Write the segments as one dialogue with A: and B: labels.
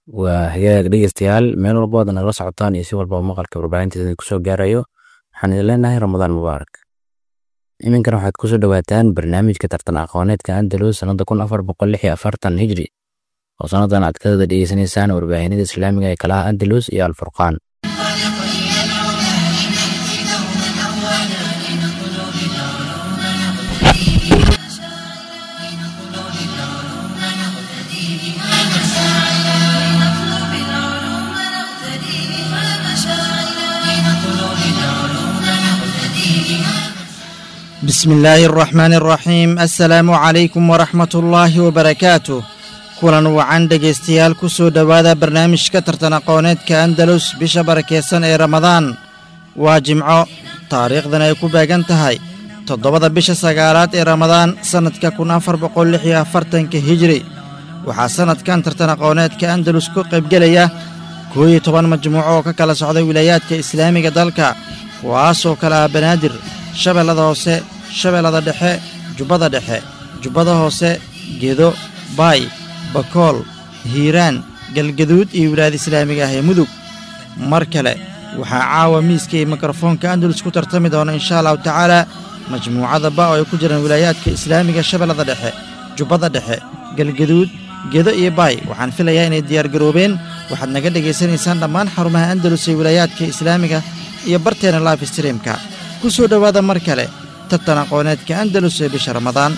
A: waa hagaag dhegeystayaal meel walba waad nagala socotaan iyo si walbaba maqalka warbaahinteeda kusoo gaarayo waxaan idin leenahay ramadaan mubaarak iminkana waxaad kusoo dhowaataan barnaamijka tartan aqooneedka andalus sannada kun afar boqol lix iyo afartan hijri oo sannadan aad kada dhegeysanaysaan warbaahinada islaamiga ee kalaha andalus iyo alfurqaan
B: بسم الله الرحمن الرحيم السلام عليكم ورحمة الله وبركاته kulan wacan dhegaystayaal ku soo dhowaada barnaamijka tartan aqooneedka andalus bisha barakeysan ee ramadaan waa jimco taariikhdan ay ku beegan tahay toddobada bisha sagaalaad ee ramadaan sannadka kun afar boqol lix iyo afartanka hijri waxaa sannadkan tartan aqooneedka andalus ku qaybgelaya koo iyo toban majmuuco oo ka kala socday wilaayaadka islaamiga dalka kuwaasoo kale ah banaadir shabeellada hoose shabeellada dhexe jubbada dhexe jubbada hoose gedo baay bakool hiiraan galgaduud iyo wilaayada islaamiga ah ee mudug mar kale waxaa caawa miiska iyo mikrofoonka andalus ku tartami doona inshaa allahu tacaalaa majmuucada ba oo ay ku jiraan wilaayaadka islaamiga shabeellada dhexe jubbada dhexe galgaduud gedo iyo baay waxaan filayaa inay diyaargaroobeen waxaad naga dhegaysanaysaan dhammaan xarumaha andalus ee wilaayaadka islaamiga iyo barteena life streamka ku soo dhowaada mar kale tartan aqooneedka andalus ee bisha ramadaan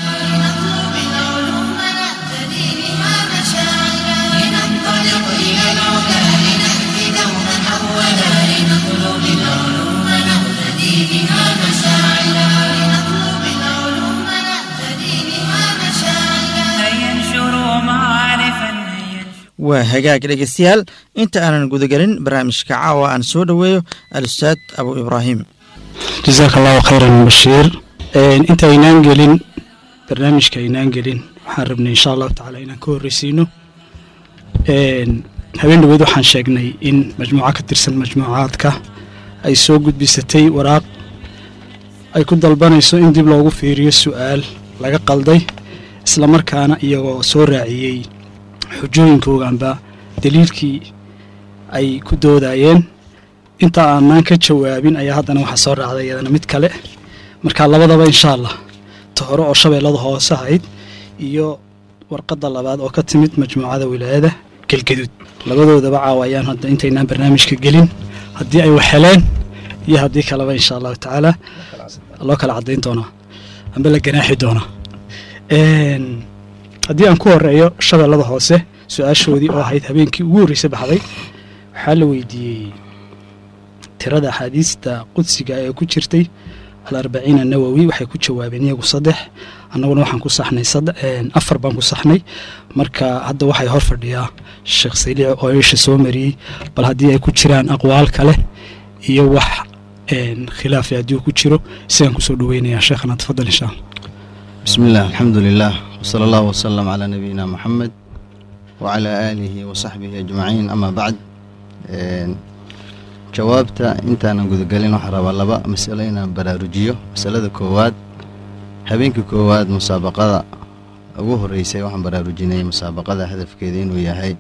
B: waa hagaag dhegaystayaal inta aanan gudagelin barnaamijka caawa aan soo dhoweeyo al-ustaad abu ibraahim
C: jasaaka allahu khayran bashiir inta aynaan gelin barnaamijka aynaan gelin waxaan rabnay insha allahu tacaala inaan ka horreysiino habeen dhaweed waxaan sheegnay in majmuuco ka tirsan majmuucaadka ay soo gudbisatay waraaq ay ku dalbanayso in dib loogu fiiriyo su'aal laga qalday islamarkaana iyagoo soo raaciyey xujooyinkooganba daliilkii ay ku doodayeen inta aanaan ka jawaabin ayaa haddana waxaa soo raacday iyadana mid kale marka labadaba insha allah ta hore oo shabeellada hoose ahayd iyo warqadda labaad oo ka timid majmuucada wilaayada galgaduud labadoodaba caawa ayaan hadda intaynaan barnaamijka gelin haddii ay wax heleen iyo haddii kaleba insha allahu tacaala loo kala caddayn doonaa amba la ganaaxi doonaa haddii aan ku horeeyo shabeellada hoose su-aashoodii oo ahayd habeenkii ugu horreysay baxday waxaa la weydiiyey tirada axaadiista qudsiga ee ku jirtay alarbaciina nawowi waxay ku jawaabeen iyagu saddex annaguna waxaan ku saxnay afar baan ku saxnay marka hadda waxay hor fadhiyaa sheekh saliic oo isha soo mariyey bal haddii ay ku jiraan aqwaal kale iyo wax khilaafi haddii uu ku jiro isagaan kusoo dhaweynayaa sheekhana tafadal insha allah
D: بسم الله الحمد لله وصلى الله وسلم على نبينا محمد وعلى آله وصحبه أجمعين أما بعد jawaabta intaanan gudagelin waxaa rabaa laba masalo inaan baraarujiyo masalada koowaad habeenkii koowaad musaabaqada ugu horeysay waxaan baraarujinay musaabaqada hadafkeeda inuu yahay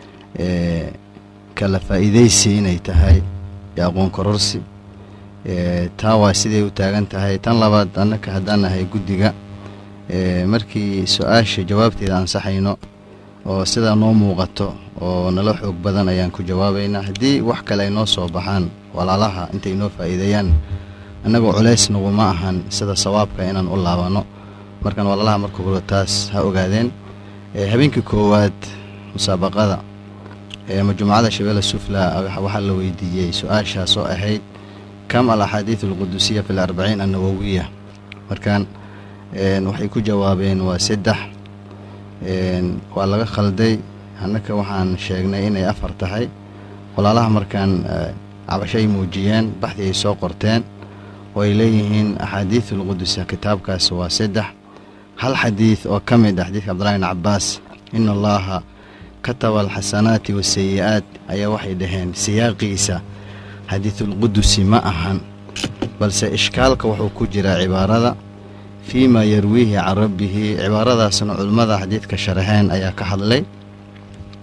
D: kala faa'iidaysi inay tahay iyo aqoon kororsi taa waa siday u taagan tahay tan labaad annaka haddaan nahay guddiga markii su-aasha jawaabteeda ansaxayno oo sidaa noo muuqato oo nala xoog badan ayaan ku jawaabaynaa haddii wax kale ay noo soo baxaan walaalaha intay noo faa'iideeyaan annagoo culays naguma ahan sida sawaabka inaan u laabanno markaan walaalaha marka hore taas ha ogaadeen habeenkii koowaad musaabaqada majmuucada shabeelle sufla waxaa la weydiiyey su-aashaas oo ahayd kam al axaadiid alqudusiya fi larbaciin annawowiya markaan waxay ku jawaabeen waa saddex waa laga khalday annaka waxaan sheegnay inay afar tahay walaalaha markaan cabasho ay muujiyeen baxdii ay soo qorteen oo ay leeyihiin axaadiid alqudusa kitaabkaas waa saddex hal xadiid oo ka mid ah xadiidka cabdullahi bn cabbaas ina allaha kataba alxasanaati wasayi'aat ayaa waxay dhaheen siyaaqiisa xadiidulqudusi ma ahan balse ishkaalka wuxuu ku jiraa cibaarada fii ma yarwiihi can rabbihi cibaaradaasna culimmada xadiidka sharxeen ayaa ka hadlay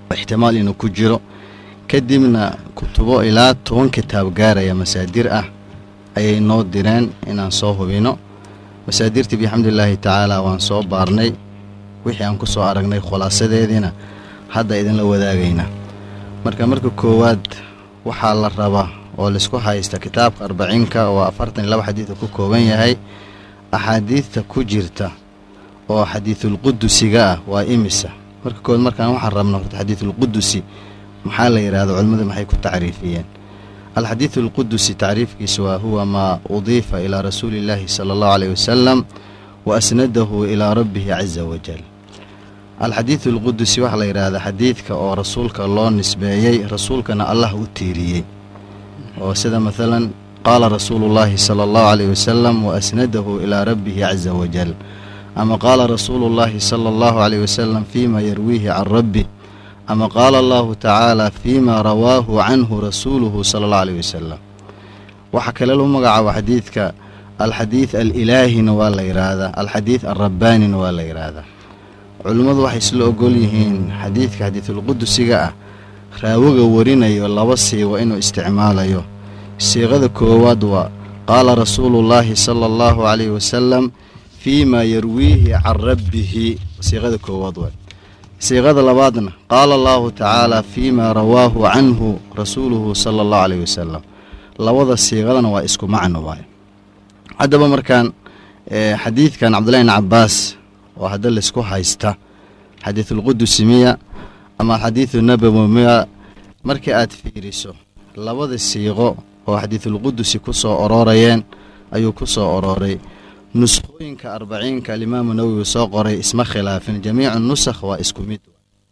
D: ixtimaal inuu ku jiro kadibna kutubo ilaa toban kitaab gaaraya masaadir ah ayay noo direen inaan soo hubino masaadirtii bixamdulilaahi tacaala waan soo baarnay wixii aan ku soo aragnay khulaasadeediina hadda idinla wadaagaynaa marka marka koowaad waxaa la rabaa oo laisku haysta kitaabka arbaciinka oo afartan iyo laba xadiidka ku kooban yahay axaadiidta ku jirta oo xadiidulqudusiga ah waa imisa marka koowaad markaan waxaan rabna horta xadiidulqudusi maxaa la yidhahda culimmadu maxay ku tacriifiyeen alxadiidu alqudusi tacriifkiisa waa huwa maa udiifa ilaa rasuuli illaahi sala allahu caleyh wasalam wa asnadahu ilaa rabbihi caza wajal alxadiidu alqudusi waxaa la yidhaahdaa xadiidka oo rasuulka loo nisbeeyey rasuulkana allah u tiiriyey oo sida maalan qaala rasuulu llaahi sala allahu caleyh wasalam wa asnadahu ilaa rabbihi caza wajal ama qaala rasuulu llaahi sala allahu caleyh wasalam fiima yarwiihi can rabbi ama qaala allahu tacaala fiima rawaahu canhu rasuuluhu sala allahu caleyh wasalam waxaa kale lagu magacaabo xadiidka alxadiid alilaahina waa la yidhaahdaa alxadiid alrabbaanina waa la yidhaahdaa culimmadu waxay isla ogol yihiin xadiidka xadiidulqudusiga ah raawiga warinayo laba siigo inuu isticmaalayo siiqada koowaad waa qaala rasuulullaahi sala allahu caleyhi wasalam fiima yarwiihi can rabbihi siiqada koowaad waa siiqada labaadna qaala allahu tacaala fiima rawaahu canhu rasuuluhu sala allahu caleyhi wasalam labada siiqadana waa isku macno waay haddaba markaan xadiidkan cabdullahi bn cabbaas oo hadda laisku haysta xadiidulqudusi miya ama alxadiidu nabowi miya markii aad fiiriso labada siiqo oo xadiidulqudusi ku soo oroorayeen ayuu ku soo orooray nuskhooyinka arbaciinka alimaamu nawowi soo qoray isma khilaafin jamiicu nusakh waa isku mid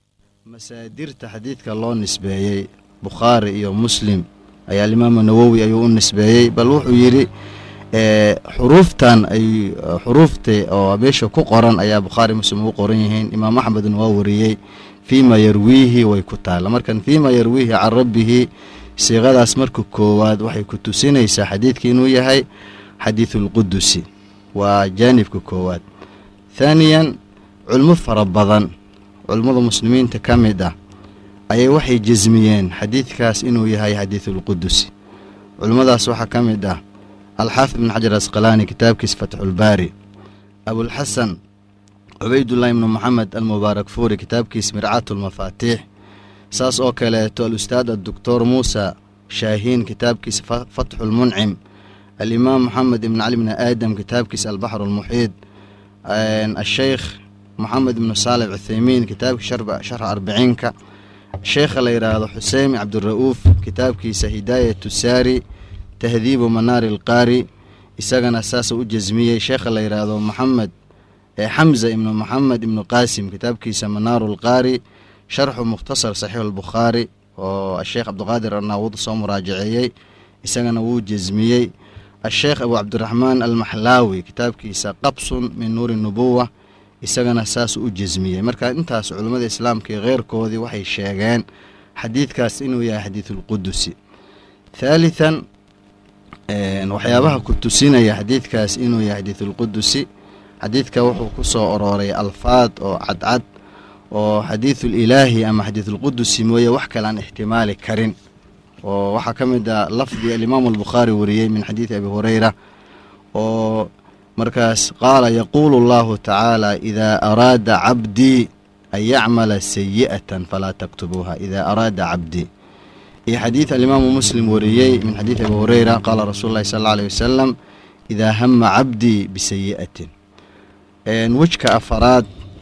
D: masaadirta xadiidka loo nisbeeyey bukhaari iyo muslim ayaa alimaamu nawowi ayuu u nisbeeyey bal wuxuu yidhi xuruuftan ay xuruufta oo meesha ku qoran ayaa bukhaari muslim ugu qoran yihiin imaam axmedna waa wariyey fiima yarwiihi way ku taalla markan fiima yarwiihi can rabbihi siiqadaas marka koowaad waxay ku tusinaysaa xadiidka inuu yahay xadiidulqudusi waa jaanibka koowaad thaaniyan culmo fara badan culummada muslimiinta ka mid ah ayay waxay jasmiyeen xadiidkaas inuu yahay xadiidulqudusi culimmadaas waxaa ka mid ah alxaafid ibn xajar asqalaani kitaabkiisa fatxulbaari abulxasan cubaydullahi ibnu moxamed almubaarak fuuri kitaabkiisa mircaatu lmafaatiix saas oo kaleeto alustaad adoctor muusa shaahiin kitaabkiisa fatxulmuncim alimaam moxamed ibn cali bni aadam kitaabkiisa albaxru almuxiid asheykh moxamed ibnu saalix cutheymiin kitaabkiisa sharxa arbiciinka sheekha la yidhaahdo xusein cabdira'uuf kitaabkiisa hidaayatu saari tahdiibu manaari alqaari isagana saasuu u jasmiyey sheekha la yidhaahdo moxamed xamza ibnu moxamed ibnu qaasim kitaabkiisa manaaru alqaari sharxu mukhtasar saxiix albukhaari oo asheekh cabdiqaadir arnaawud soo muraajaceeyey isagana wuu jasmiyey asheekh abu cabdiraxmaan almaxlaawi kitaabkiisa qabsun min nuuri nubuwa isagana saasuu u jasmiyey marka intaas culummada islaamka iyo keyrkoodii waxay sheegeen xadiidkaas inuu yahay xadiidulqudusi thaalithan waxyaabaha ku tusinaya xadiidkaas inuu yahay xadiidulqudusi xadiidka wuxuu ku soo orooray alfaad oo cadcad oo xadiidul ilaahi ama xadiidulqudusi mooye wax kale aan ixtimaali karin oo waxaa ka mid ah lafdi alimaamu albukhaari wariyey min xadiidi abi hureyra oo markaas qaala yaquulu allahu tacaala idaa araada cabdii an yacmala sayi'atan falaa taktubuuha idaa araada cabdii iyo xadiid alimaamu muslim wariyey min xadiidi abi hureyra qaala rasuulu llahi sal alla aleyh wasalam idaa hama cabdii bisayi'atin wejka afaraad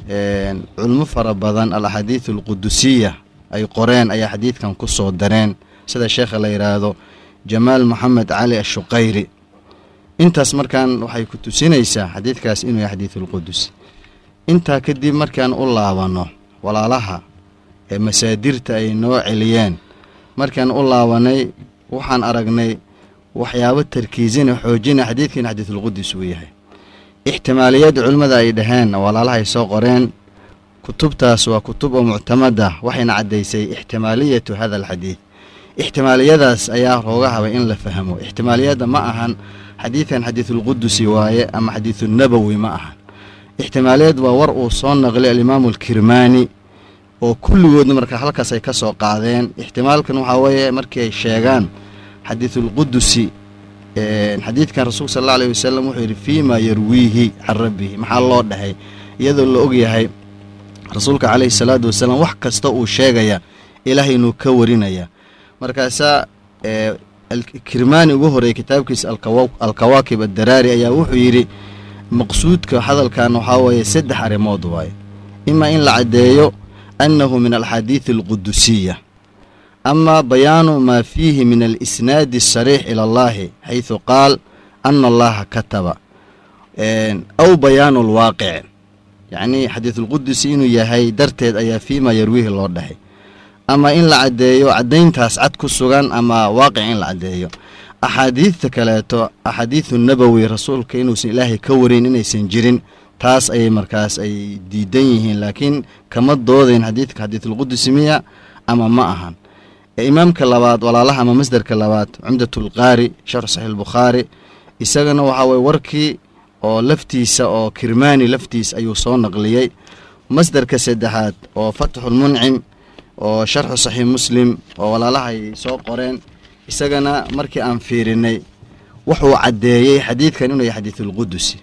D: culmo fara badan alaxaadiidu alqudusiya ay qoreen ayaa xadiidkan ku soo dareen sida sheekha la yidhaahdo jamaal moxamed cali ashuqayri intaas markaan waxay ku tusinaysaa xadiidkaas inuu yahay xadiidulqudusi intaa kadib markaan u laabanno walaalaha ee masaadirta ay noo celiyeen markaan u laabanay waxaan aragnay waxyaabo tarkiisina xoojina xadiidkiina xadiidulqudus uu yahay ixtimaaliyadda culimmada ay dhaheen walaalaha ay soo qoreen kutubtaas waa kutub oo muctamada waxayna caddaysay ixtimaaliyatu hada alxadiid ixtimaaliyadaas ayaa rooga habay in la fahmo ixtimaaliyadda ma ahan xadiidkan xadiidulqudusi waaye ama xadiidulnabowi ma ahan ixtimaaliyad waa war uu soo naqlay alimaamu alkirmaani oo kulligoodna marka halkaas ay ka soo qaadeen ixtimaalkan waxaa weeye markii ay sheegaan xadiidulqudusi xadiidkan rasuulka sal alla alayh wasalam wuxuu yidhi fii ma yarwiihi can rabbihi maxaa loo dhahay iyadoo la ogyahay rasuulka calayhi salaatu wasalaam wax kasta uu sheegaya ilaahay inuu ka warinaya markaasaa kirmaani ugu horeeyey kitaabkiisa alkawaakib addaraari ayaa wuxuu yidhi maqsuudka hadalkan waxaa weeye saddex arrimood waaye ima in la caddeeyo annahu min alxaadiidi alqudusiya ama bayaanu maa fiihi min alisnaadi asariix ila allahi xaysu qaal ana allaha kataba aw bayaanu alwaaqic yacnii xadiidulqudusi inuu yahay darteed ayaa fiima yarwiihi loo dhahay ama in la caddeeyo caddayntaas cad ku sugan ama waaqic in la caddeeyo axaadiidta kaleeto axaadiidu nabowi rasuulka inuusan ilaahay ka warin inaysan jirin taas ayay markaas ay diidan yihiin laakiin kama doodayn xadiidka xadiidulqudusi miya ama ma ahan imaamka labaad walaalaha ama masderka labaad cumdatulqaari sharx saxiix albukhaari isagana waxaa weye warkii oo laftiisa oo kirmaani laftiis ayuu soo naqliyey masderka saddexaad oo fatxulmuncim oo sharxu saxiix muslim oo walaalaha ay soo qoreen isagana markii aan fiirinay wuxuu caddeeyey xadiidkan inuu yahay xadiidulqudusi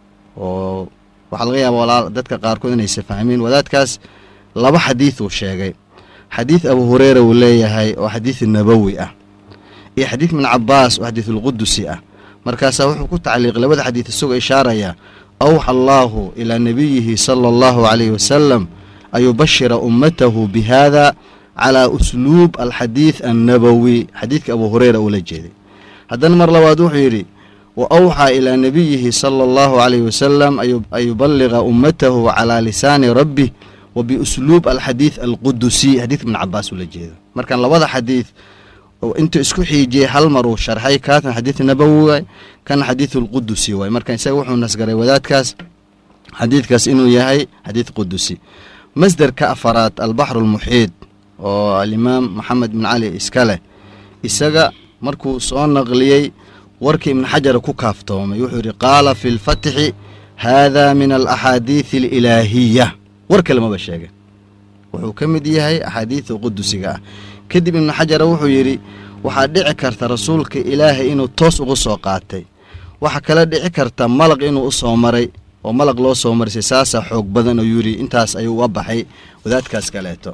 D: oo waxaa laga yaaba walaal dadka qaarkood inaysa fahmiin wadaadkaas laba xadiid uu sheegay xadiid abu hureyra uu leeyahay oo xadiid nabowi ah iyo xadiid ibn cabaas oo xadiidulqudusi ah markaasaa wuxuu ku tacliiqay labada xadiid isagoo ishaaraya awxa allaahu ilaa nabiyihi sala allahu calayhi wasalam an yubashira ummatahu bi hada calaa usluub alxadiid annabowi xadiidka abu hureyra uu la jeeday haddana mar labaad wuxuu yidhi wa awxaa ilaa nabiyihi sala allahu calayhi wasalam an yuballiga ummatahu calaa lisaani rabbih wa biusluub alxadiid alqudusi xadiidka ibn cabaas uu la jeedo markaan labada xadiid intuu isku xiijiyey hal mar uu sharxay kaatan xadiid nabowi waay kana xadiid alqudusi waay marka isaga wuxuu nasgaray wadaadkaas xadiidkaas inuu yahay xadiid qudusi masderka afaraad albaxru almuxiid oo alimaam maxamed bin cali iska leh isaga markuu soo naqliyey warkii ibn xajar ku kaaftoomay wuxuu yidhi qaala fi lfatxi haada min alaxaadiidi alilaahiya war kale maba sheegen wuxuu ka mid yahay axaadiida qudusiga ah kadib ibnu xajara wuxuu yidhi waxaa dhici karta rasuulka ilaahay inuu toos ugu soo qaatay waxaa kale dhici karta malaq inuu u soo maray oo malaq loo soo marisay saasaa xoog badan oo yidhi intaas ayuu uga baxay wadaadkaas kaleeto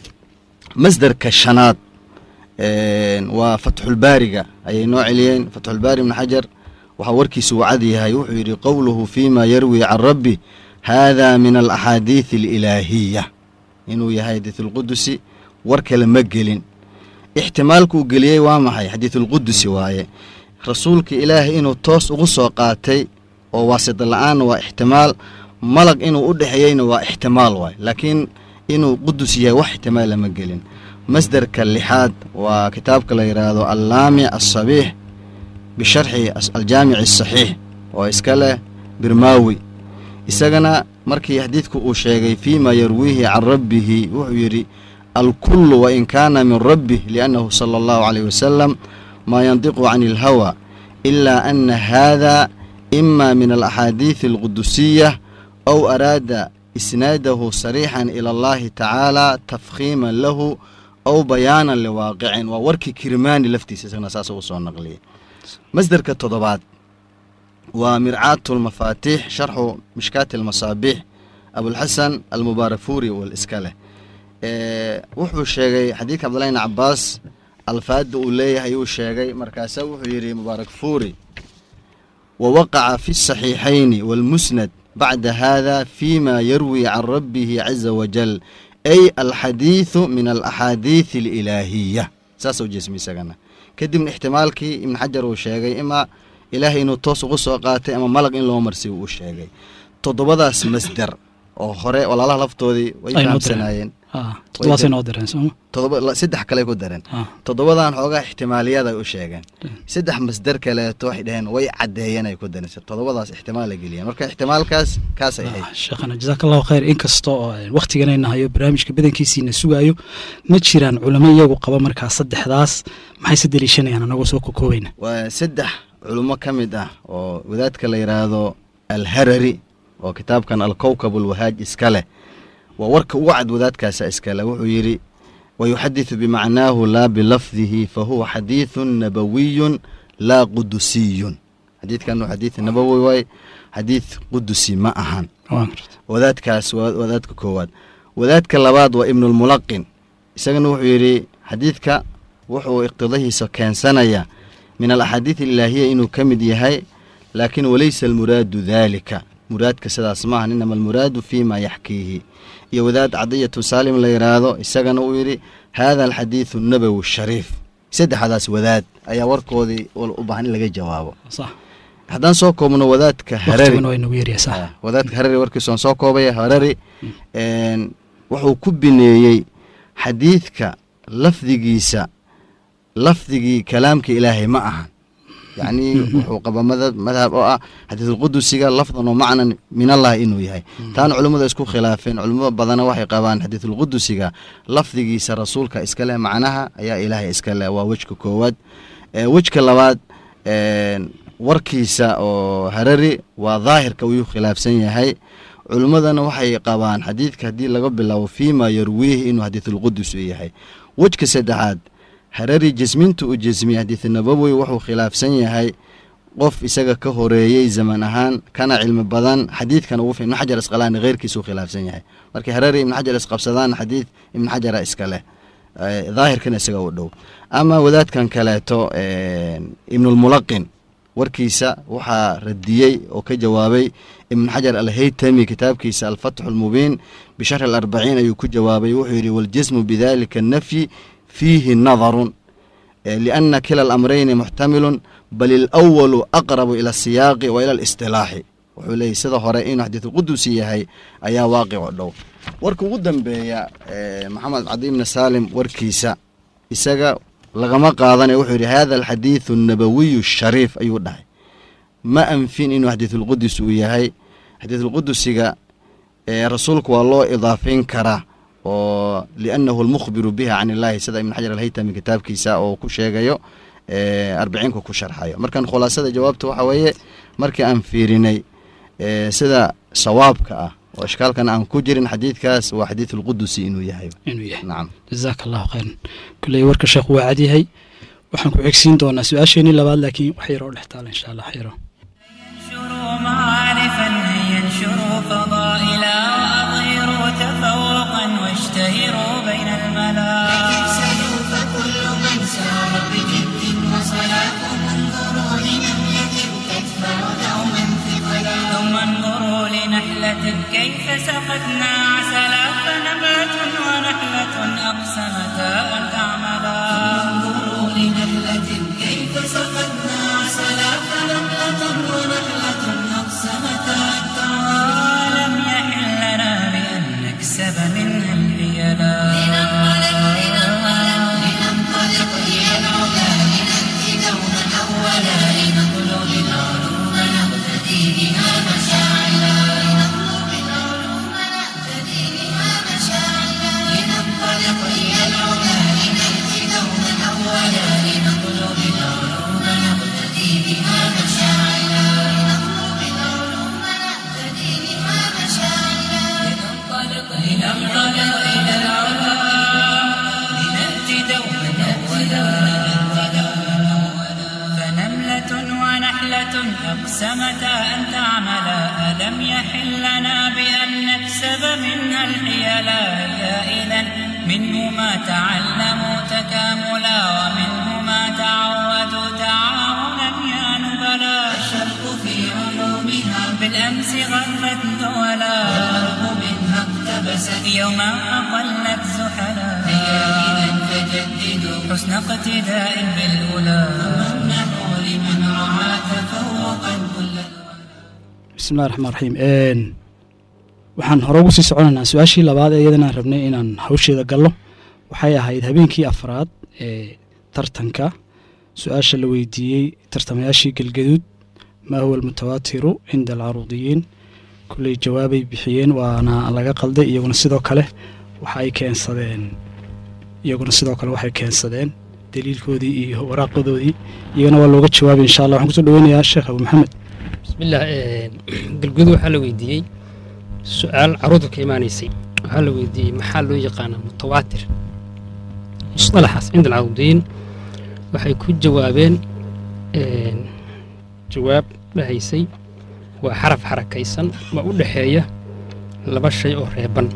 D: masderka shanaad waa fatxulbaariga ayay noo celiyeen fatxulbaari ibnu xajar waxaa warkiisa uu cad yahay wuxuu yidhi qowluhu fiima yarwi can rabbi haada min alaxaadiidi alilaahiya inuu yahay xadiidulqudusi war kale ma gelin ixtimaalkuu geliyey waa maxay xadiidulqudusi waaye rasuulka ilaahay inuu toos ugu soo qaatay oo waasita la-aanna waa ixtimaal malag inuu u dhexeeyeyna waa ixtimaal waay laakiin inuu qudus yahay wax ixtimaala ma gelin masderka lixaad waa kitaabka la yidhaahdo allaamic asabiix bisharxi aljaamici asaxiix oo iska leh birmaawi isagana markii xadiidku uu sheegay fiima yarwiihi can rabbihi wuxuu yidhi alkullu wain kaana min rabbih liannahu sala allahu calayh wasalam maa yandiqu can ilhawa ilaa ana haada ima min alaxaadiidi alqudusiya aw araada isnaadahu sariixan ila allahi tacaala tafkhiiman lahu aw bayaanan liwaaqicin waa warkii kirmaani laftiisa isagana saas uu soo naqliyay masderka toddobaad waa mircaatu lmafaatiix sharxu mishkaati almasaabiix abulxasan almubaarak fuuri wal iska leh wuxuu sheegay xadiidka cabdullahi bn cabaas alfaadda uu leeyahay uu sheegay markaasaa wuxuu yidhi mubaarak fuuri wa waqaca fi asaxiixayni waalmusnad bacda hada fima yarwi can rabbihi caza wajal ay alxadiidu min alaxaadiidi alilaahiya saasuu jeesmi isagana kadibna ixtimaalkii ibn xajar uu sheegay imaa ilaahay inuu toos ugu soo qaatay ama malag in loo marsiy uu sheegay toddobadaas masder oo hore walaalaha laftoodii way fahamsanaayeen saddex kale ku dareen toddobadan xoogaa ixtimaaliyaad ay u sheegeen saddex masder kaleeto waxay dhaheen way caddeeyeen ay ku dareen toddobadaas ixtimaal ay geliyeen marka ixtimaalkaas kaasay ahayd
C: sheekhana jazaaka allahu khayr inkasta oo wakhtiganayna hayo barnaamijka badankiisiina sugaayo ma jiraan culamo iyagu qaba markaa saddexdaas maxayse deliishanayaan anagoo soo kokoobayna
D: waa saddex culummo ka mid ah oo wadaadka la yidhaahdo alharari oo kitaabkan alkowkab alwahaaj iska leh waa warka ugu cad wadaadkaasa iskale wuxuu yidhi wayuxadiثu bimacnaahu laa bilafdihi fahuwa xadiiثu nabawiyun laa qudusiyun xadiidkan waa xadiid nabawi waay xadiid qudusi ma ahan wadaadkaas waa wadaadka koowaad wadaadka labaad waa ibnulmulaqin isagana wuxuu yidhi xadiidka wuxuu iqtidahiisa keensanaya min alaxaadiid ilaahiya inuu ka mid yahay laakiin walaysa almuraadu daalika muraadka sidaas maahan inama almuraadu fii ma yaxkiihi iyo wadaad cadiyatu saalim la yidhaahdo isagana uu yidhi haada alxadiidu nabowi shariif saddexdaas wadaad ayaa warkoodii u baahan in laga jawaabo haddaan soo koobno wadaadka harari wadaadka harari warkiisoon soo koobaya harari wuxuu ku bineeyey xadiidka lafdigiisa lafdigii kalaamka ilaahay ma ahan yacnii wuxuu qaba madhab oo ah xadiidulqudusiga lafdan oo macnan min allah inuu yahay taana culimmada isku khilaafeen culimmada badana waxay qabaan xadiidulqudusiga lafdigiisa rasuulka iska leh macnaha ayaa ilaahay iska leh waa wejka koowaad wejka labaad warkiisa oo harari waa daahirka uyuu khilaafsan yahay culimmadana waxay qabaan xadiidka haddii laga bilaabo fiima yarwiihi inuu xadiidulqudus u yahay wejka saddexaad harari jasminta uu jasmiyey xadiid nabowi wuxuu khilaafsan yahay qof isaga ka horeeyey zaman ahaan kana cilmi badan xadiidkan ugu ibnu xajar isqalaani heyrkiisuu khilaafsan yahay markii harari ibnu xajar isqabsadaan xadiid ibnu xajara iska leh daahirkana isaga u dhow ama wadaadkan kaleeto ibnulmulaqin warkiisa waxaa radiyey oo ka jawaabay ibnu xajar alhaytami kitaabkiisa alfatxu almubiin bisharxi alarbaciin ayuu ku jawaabay wuxuu yidhi waljismu bidalika nafyi fiihi nadarun liana kila alamrayni muxtamilun bal ilawalu aqrabu ila asiyaaqi wa ila alistilaaxi wuxuu leeyay sida hore inuu xadiidulqudusi yahay ayaa waaqico dhow warka ugu dambeeya maxamed cadi ibni saalim warkiisa isaga lagama qaadana wuxuu yidhi hada alxadiidu annabawiyu shariif ayuu dhahay ma anfin inuu xadiidulqudus uu yahay xadiidulqudusiga rasuulku waa loo idaafeyn karaa oo liannahu almukhbiru biha can illaahi sida ibn xajar alhaytami kitaabkiisa oo ku sheegayo arbiciinka ku sharxayo markan khulaasada jawaabta waxaa weeye markii aan fiirinay sida sawaabka ah oo ishkaalkan aan ku jirin xadiidkaas waa xadiid ulqudusi inuu yahay
C: inuu yahay
D: nacam
C: jazaaka allahu khayran kulley warka sheekhu waa cad yahay waxaan ku xigsiin doonaa su-aasheenii labaad laakiin wax yaroo dhex taala insha allah xiro
E: انشروا معارفا ينشروا فضائلا وأظهروا تفوقا واشتهروا بين الملا
F: فكل من سار بجد وصلاة انظروا لنملة تدفع دوما ثقلا
E: ثم انظروا لنحلة كيف سقتنا عسلا فنبات ونحلة أقسمتا أن تعملا
F: انظروا لنملة كيف سقتنا عسلا فنملة ونحلة أقسمتا أن تعملا
E: ولم يحل لنا بأن نكسب منها الحيلا
F: لننطلق لننطلق إلى العلا لنأتي دوما أولا لنطلب العلوم نقتدي بها مشاعلا لنطلب العلوم نقتدي بها مشاعلا لننطلق إلى العلا لنأتي دوما أولا لنطلب العلوم نقتدي بها مشاعلا لنطلب العلوم نقتدي بها مشاعلا لننطلق
E: ننطلق إلى العلا لنأتي دوما أولا فنملة ونحلة أقسمتا أن تعملا ألم يحل لنا بأن نكسب منها الحيلا يا إذا منه ما تعلموا تكاملا ومنه ما تعودوا تعاونا يا نبلا
F: الشرق في علومها
E: بالأمس غرت دولا
F: والغرب منها اقتبست
E: يوما أقلت زحلا
F: هيا إذا تجددوا
E: حسن اقتداء بالأولى
F: وامنحوا لمن رعى تفوقا كل
C: bismillahi raxmaan raxiim waxaan hore ugu sii soconaynaa su-aashii labaad ee iyadana aan rabnay inaan hawsheeda gallo waxay ahayd habeenkii afraad ee tartanka su-aasha la weydiiyey tartamayaashii galgaduud maa huwa almutawaatiru cinda alcaruudiyiin kulley jawaabay bixiyeen waana laga qalday iyaguna sidoo kale waxa ay keensadeen iyaguna sidoo kale waxay keensadeen daliilkoodii iyo waraaqadoodii iyagana waa looga jawaabay insha allah waxaan kusoo dhaweynayaa sheekh abu maxamed
G: bismillaah galgudu waxaa la weydiiyey su-aal caruurta ka imaanaysay waxaa la weydiiyey maxaa loo yaqaanaa mutawaatir musطalaxaas cinda alcarudiyiin waxay ku jawaabeen jawaab dhahaysay waa xaraf xarakaysan ma u dhexeeya laba shay oo reeban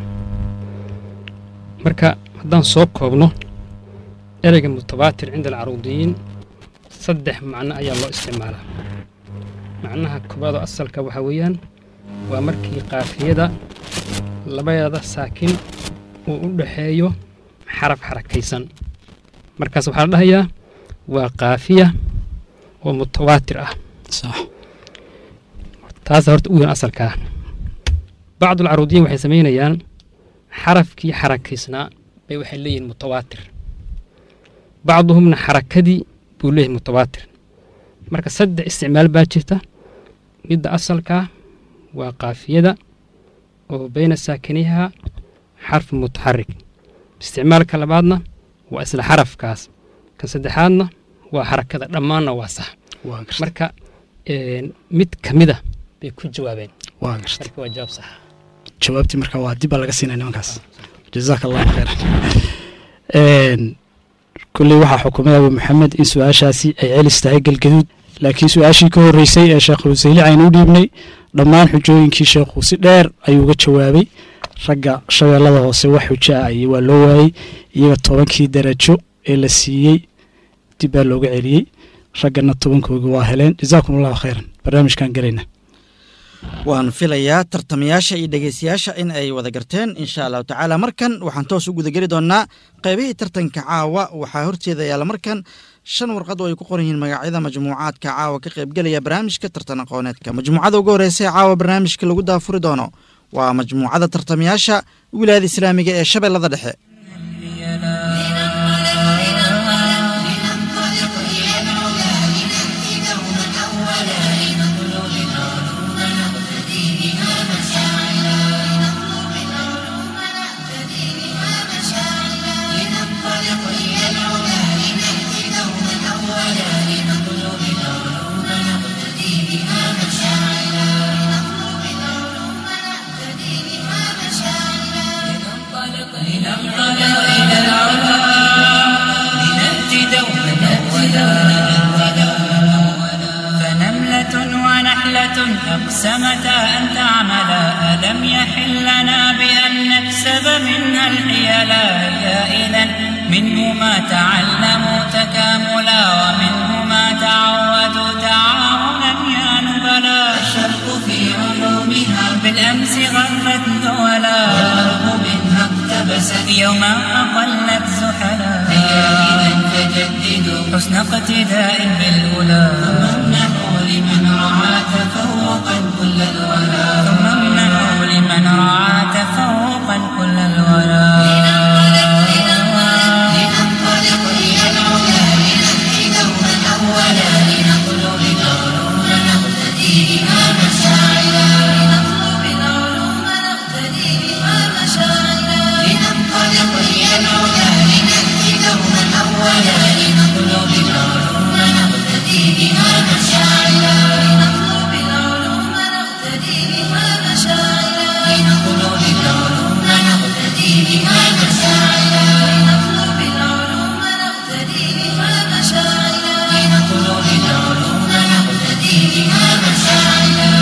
G: marka haddaan soo koobno ereyga mutawaatir cinda alcaruudiyiin saddex macno ayaa loo isticmaalaa macnaha koobaadoo asalka waxaa weeyaan waa markii qaafiyada labadeeda saakin uu u dhexeeyo xaraf xarakaysan markaas waxaa la dhahayaa waa qaafiya oo mutawaatir ah
C: sax
G: taasa horta u weyn asalkaa bacdu alcaruudiyiin waxay samaynayaan xarafkii xarakaysnaa bay waxay leeyihiin mutawaatir bacduhumna xarakadii buu leeyahay mutawaatir marka saddex isticmaal baa jirta midda asalkaa waa qaafiyada oo bayna saakiniha xarfu mutaxarik isticmaalka labaadna waa isla xarafkaas kan saddexaadna waa xarakada dhammaanna waa sax
C: waa garta
G: marka mid ka mida bay ku jawaabeen
C: waa garta
G: marka waa jawaab sax
C: jawaabtii marka waa dib baa laga siinaya nimankaas jazaaka allahu khayran Een, kulley waxaa xukumay abu maxamed in su-aashaasi ay celis tahay galgaduud laakiin su-aashii ka horreysay ee sheekh ruseyli aynu u dhiibnay dhammaan xujooyinkii sheekhu si dheer ayuu uga jawaabay ragga shabeellada hoose wax xujo ah iyo waa loo waayey iyaga tobankii darajo ee la siiyey dib baa looga celiyey raggana tobankooga waa heleen jazaakum allahu khayran barnaamijkan gelayna
B: waan filayaa tartamayaasha iyo dhegeystayaasha in ay wada garteen insha allahu tacaala markan waxaan toos u gudageli doonaa qaybihii tartanka caawa waxaa horteeda yaalla markan shan warqad oo ay ku qoran yihiin magacyada majmuucaadka caawa ka qaybgelaya barnaamijka tartan aqooneedka majmuucada ugu horeysa ee caawa barnaamijka lagu daafuri doono waa majmuucada tartamayaasha wilaayada islaamiga ee shabeellada dhexe
F: لنأتي دوما أولا فنملة ونحلة أقسمتا أن تعملا ألم يحل لنا بأن نكسب منها الحيلا يا إذا منهما تعلموا تكاملا ومنهما تعودوا تعاونا يا نبلا الشرق في علومها بالأمس غرت دولا والأرض منها اقتبست يوما أقلت زحلا هيا إذا فجددوا حسن اقتداء بالأولى ثم امنحوا لمن رعى تفوقا كل الولا ثم امنحوا لمن رعى تفوقا كل الولا لننطلق إلى العلا لنأتي دوما أولا لنطلب العلوم نقتدي بها مشاعلا لنطلب العلوم نقتدي بها مشاعلا لننطلق إلى العلا لنأتي دوما أولا لنطلب العلوم نقتدي بها مشاعلا لنطلب العلوم نقتدي بها مشاعلا لنطلب العلوم نقتدي بها مشاعلا لنطلب العلوم نقتدي بها مشاعلا لنطلب العلوم نقتدي بها مشاعلا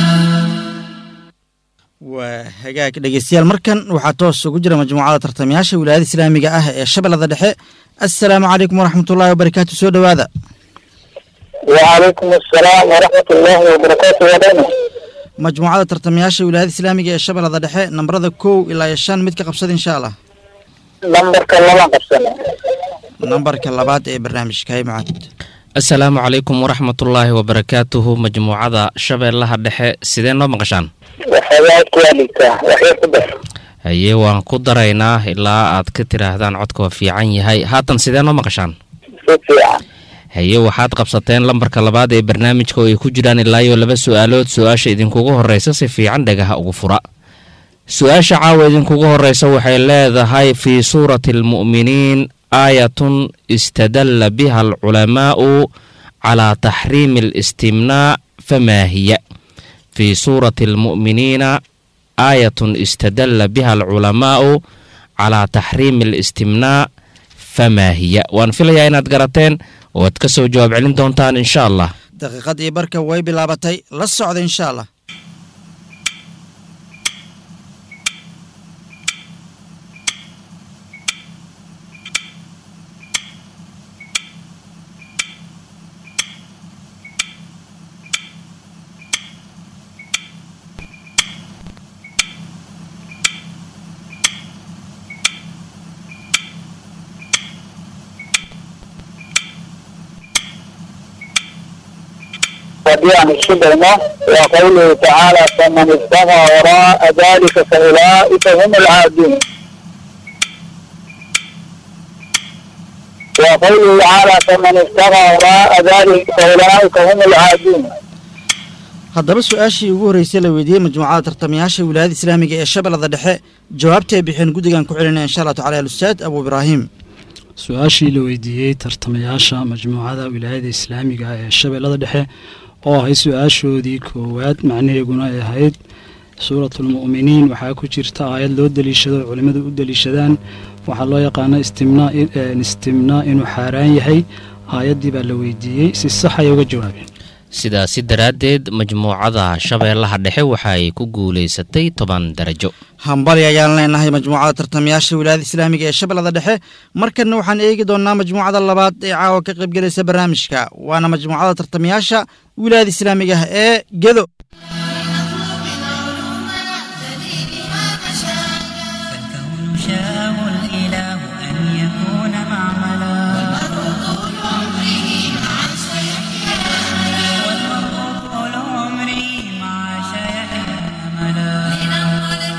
B: waa hagaag dhegeystayaal markan waxaa toos ugu jira majmuucada tartamayaasha wilaayada islaamiga ah ee shabeellada dhexe assalaamu calaykum waraxmatullaahi wabarakaatu soo dhowaada
H: وعليكم السلام ورحمة الله وبركاته ودانا
B: majmuucada tartamayaasha wilaayada islaamiga ee shabeellada dhexe nambarada kow ilaa iyo shan mid ka qabsada insha allah
H: نمبرك لما قبسنا
B: nambarka labaad ee barnaamijka hay macad
A: asalaamu calaykum waraxmatullaahi wabarakaatuhu majmuucada shabeellaha dhexe sidee noo maqashaan
H: وحياة والدك وحياة كبر
A: haye waan ku daraynaa ilaa aad ka tidhaahdaan codka waa fiican yahay haatan sidee noo maqashaan
H: سوفيا
A: haye waxaad qabsateen lambarka labaad ee barnaamijka oo ay ku jiraan ilaa iyo laba su-aalood su-aasha idinkugu horreysa si fiican dhagaha ugu fura su-aasha caawa idinkugu horreysa waxay leedahay fii suurati almu'miniin aayatun istadalla biha alculamaa'u calaa taxriimi alistimnaa famaa hiya fii suurati almu'miniina aayatun istadalla biha alculamaa'u calaa taxriimi alistimnaa famaa hiya waan filayaa inaad garateen oo aad ka soo jawaab celin doontaan insha allah
B: daqiiqadii barka way bilaabatay la socda insha allah
H: وديان الشبهنا وقوله تعالى فمن ابتغى وراء ذلك فأولئك هم العادون وقوله تعالى فمن ابتغى وراء ذلك فأولئك هم العادون
B: haddaba su-aashii ugu horreysay la weydiiyey majmuucada tartamayaasha wilaayada islaamiga ee shabeellada dhexe jawaabtay bixeen guddigan ku celinaya insha allah tacala alustaad abu ibraahim
C: su-aashii la weydiiyey tartamayaasha majmuucada wilaayada islaamiga ah ee shabeellada dhexe oo ahayd su-aashoodii koowaad macnaheeguna ay ahayd suuratulmu'miniin waxaa ku jirta aayad loo deliishado oo culimmadu u deliishadaan waxaa loo yaqaana istimnaa istimnaa inuu xaaraan yahay aayaddii baa la weydiiyey si sax ay uga jawaabeen
A: sidaasi daraaddeed majmuucada shabeellaha dhexe waxaay ku guulaysatay toban darajo
B: hambali ayaan leenahay majmuucada tartamayaasha wilaayada islaamiga ee shabeellada dhexe markanna waxaan eegi doonnaa majmuucada labaad ee caawa ka qaybgelaysa barnaamijka waana majmuucada tartamayaasha wilaayada islaamiga ah ee gedo
E: فالكون شاءه الإله أن يكون معملا والمرء طول عمره مع شيحه أملا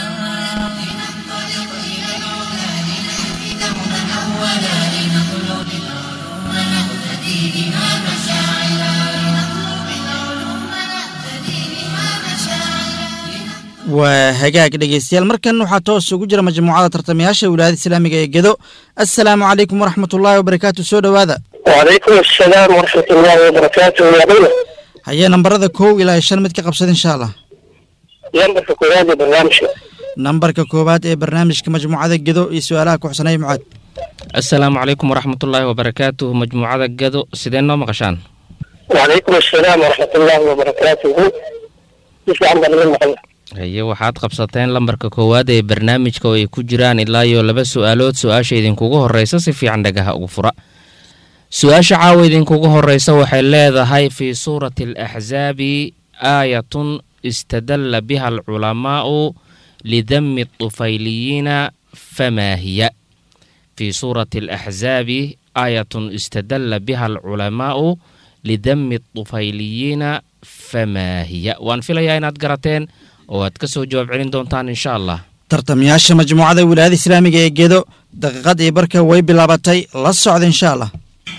B: waa hagaag dhegeystayaal markan waxaa toos ugu jira majmuucada tartamayaasha wilaayada islaamiga ee gedo assalaamu calaykum waraxmatullaahi wabarakaatu soo dhowaada
H: وعليكم السلام ورحمة الله وبركاته يا بينا
B: hayee nambarada kow ilaa iyo shan mid ka qabsada insha allah
H: ينبغي في هذا البرنامج
B: nambarka koowaad ee barnaamijka majmuucada gedo iyo su-aalaha ku xusanay mucaad
A: assalaamu calaykum waraxmatullaahi wabarakaatuh majmuucada gado sidee noo maqashaan
H: وعليكم السلام ورحمة الله وبركاته كيف عندنا من محمد
A: haye waxaad qabsateen lambarka koowaad ee barnaamijka oo ay ku jiraan ilaa iyo laba su-aalood su-aasha idinkugu horeysa si fiican dhagaha ugu fura su-aasha caawa idinkugu horeysa waxay leedahay fii suurati alaxsaabi aayatun istadalla biha alculamaa'u lidami الطufayliyiina famaa hiya fii suurati alaxsaabi aayatun istadalla biha alculamaa'u lidami الطufayliyiina famaa hiya waan filayaa inaad garateen oo aad ka soo jawaab celin doontaan insha allah
B: tartamayaasha majmuucada wilaayada islaamiga ee gedo daqiiqadii barka way bilaabatay la socda insha allah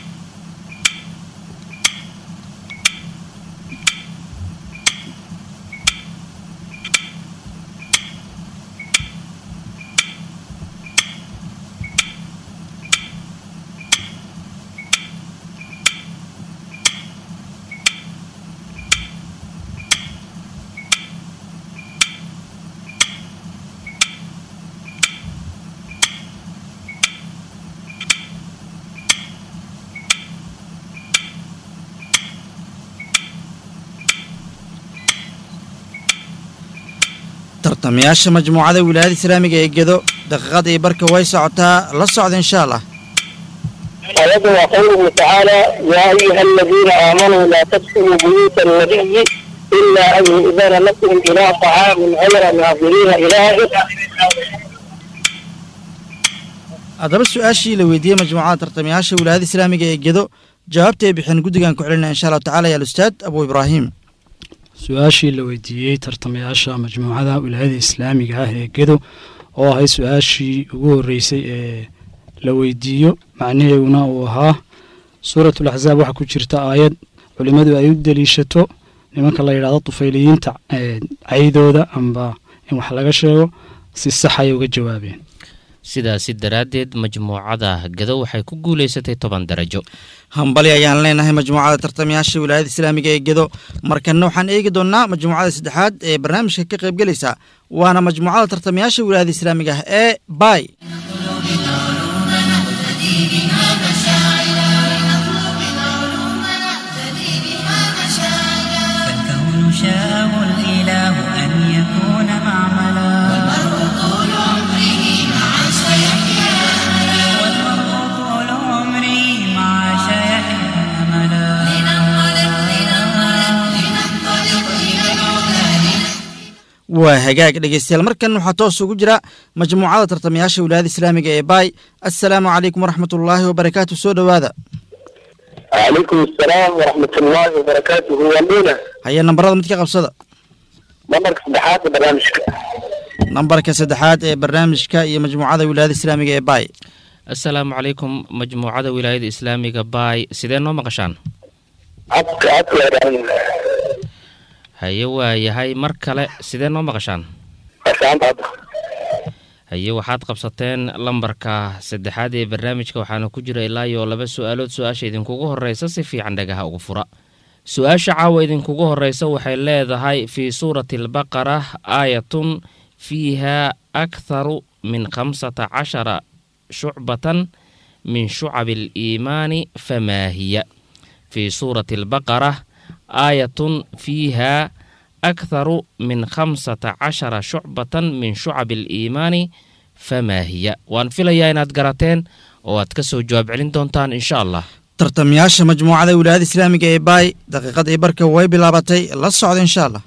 B: tartamayaasha majmuucada wilaayada islaamiga ee gedo daqiiqadii barka way socotaa la socda insha allah
H: آية وقوله تعالى يا أيها الذين آمنوا لا تدخلوا بيوت النبي إلا أن يؤذن لكم إلى طعام غير ناظرين إلهه
B: haddaba su-aashii la weydiiyey majmuucada tartamayaasha wilaayada islaamiga ee gedo jawaabtay bixeen guddigan ku celinaya insha allahu tacala ya alustaad abu ibraahim
C: su-aashii la weydiiyey tartamayaasha majmuucada wilaayada islaamiga ah ee gedo oo ahayd su-aashii ugu horreysay ee la weydiiyo macnaheeguna uu ahaa suuratul axsaab waxaa ku jirta aayad culimmadu ay u deliishato nimanka la yidhahdo tufayliyiinta ee caydooda amba in wax laga sheego si sax ayay uga jawaabeen
I: sidaasi daraaddeed majmuucada gado waxay ku guulaysatay toban darajo
B: hambali ayaan leenahay majmuucada tartamayaasha wilaayada islaamiga ee gedo markanna waxaan eegi doonnaa majmuucada saddexaad ee barnaamijka ka qaybgelaysa waana majmuucada tartamayaasha wilaayada islaamiga ah ee bay
E: فالكون شاءه الإله أن يكون معملا والمرء طول عمره مع شيحيا والمرء طول عمره مع شيحيا أملا لننطلق لننطلق لننطلق إلى العلا
B: waa hagaag dhegeystayaal markan waxaa toos ugu jira majmuucada tartamayaasha wilaayada islaamiga ee bay assalaamu calaykum waraxmatullaahi wabarakaatu soo dhowaada
H: وعليكم السلام ورحمة الله وبركاته والمونة
B: haya nambarada mid ka qabsada
H: نمبر صدحات برنامجك
B: nambarka saddexaad ee barnaamijka iyo majmuucada wilaayada islaamiga ee bay
I: assalaamu calaykum majmuucada wilaayada islaamiga baay sidee noo maqashaan
H: عطك عطك
I: haye waa yahay mar kale sidee noo maqashaan
H: عشان عطك
I: haye waxaad qabsateen lambarka saddexaad ee barnaamijka waxaana ku jira ilaa iyo laba su-aalood su-aasha idinkugu horeysa si fiican dhagaha ugu fura su-aasha caawa idinkugu horeysa waxay leedahay fii suurati albaqara aayatun fiiha aktharu min khamsata cashara shucbatan min shucabi aliimaani famaa hiya fii suurati albaqara aayatun fiiha aktharu min khamsata cashara shucbatan min shucabi aliimaani famaa hiya waan filayaa inaad garateen oo aad ka soo jawaab celin doontaan insha allah
B: tartamayaasha majmuucada wilaayada islaamiga ee bay daqiiqadii barka way bilaabatay la socda insha allah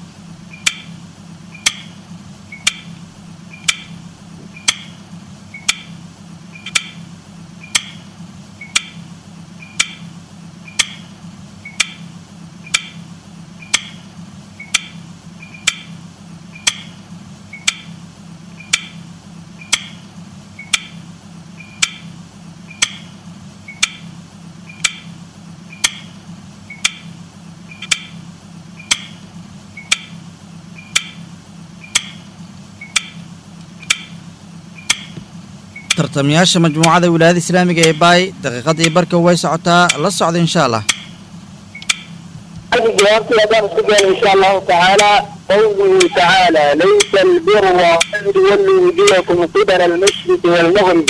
B: tartamayaasha majmuucada wilaayada islaamiga ee bay daqiiqadii barka way socotaa la socda insha allah
H: هذه جوابتي أدام السجن إن شاء الله تعالى قوله تعالى ليس البر أن تولوا وجوهكم قبل المشرق والمغرب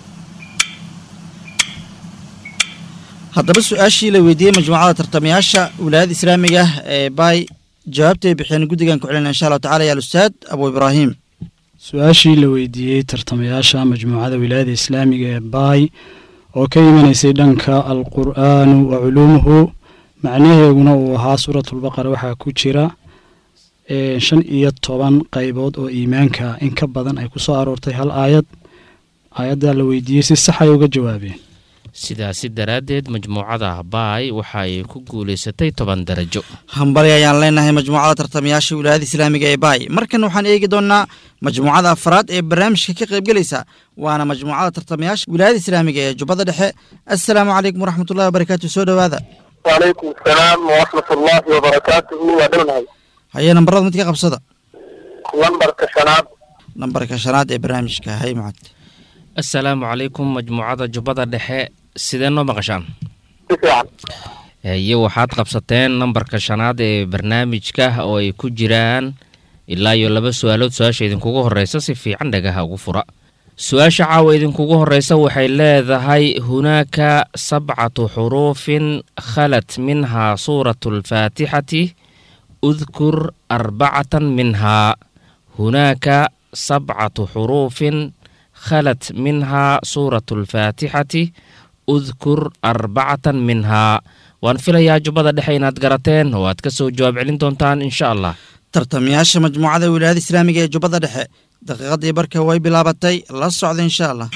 B: haddaba su-aashii la weydiiyey majmuucada tartamayaasha wilaayada islaamiga ah ee bay jawaabtay bixiyeen guddigan ku celina insha allahu tacala ya alustaad abu ibraahim
C: su-aashii la weydiiyey tartamayaasha majmuucada wilaayada islaamiga ee baay oo ka imanaysay dhanka alqur'aanu wa culuumuhu macnaheeguna uu ahaa suuratulbaqara waxaa ku jira ee, shan iyo toban qaybood oo iimaanka in ka badan ay ku soo aroortay hal aayad aayaddaa la weydiiyey si sax ay uga jawaabeen
I: sidaasi daraaddeed majmuucada baay waxa ay ku guulaysatay toban darajo
B: hambali ayaan leenahay majmuucada tartamayaasha wilaayada islaamiga ee baay markan waxaan eegi doonnaa majmuucada afraad ee barnaamijka ka qaybgelaysa waana majmuucada tartamayaasha wilaayada islaamiga ee jubbada dhexe assalaamu calaykum waraxmatullahi wabarakaatu soo dhowaada
H: وعليكم السلام ورحمة الله وبركاته ودونها
B: haya nambarada mid ka qabsada
H: نمبر كشناب
B: nambarka shanaad ee barnaamijka hay macad
I: assalaamu calaykum majmuucada jubbada dhexe sidee noo maqashaan
H: تسعة
I: haye waxaad qabsateen nambarka shanaad ee barnaamijka oo ay ku jiraan ilaa iyo laba su-aalood su-aasha idinkugu horeysa si fiican dhagaha ugu fura su-aasha caawa idinkugu horeysa waxay leedahay hunaaka sabcatu xuruufin khalat minhaa suuratu alfaatixati udkur arbacatan minhaa hunaaka sabcatu xuruufin khalat minhaa suuratu alfaatixati udkur arbacatan minhaa waan filayaa jubbada dhexe inaad garateen oo aad ka soo jawaab celin doontaan insha allah
B: tartamayaasha majmuucada wilaayada islaamiga ee jubbada dhexe daqiiqadii barka way bilaabatay la socda insha allah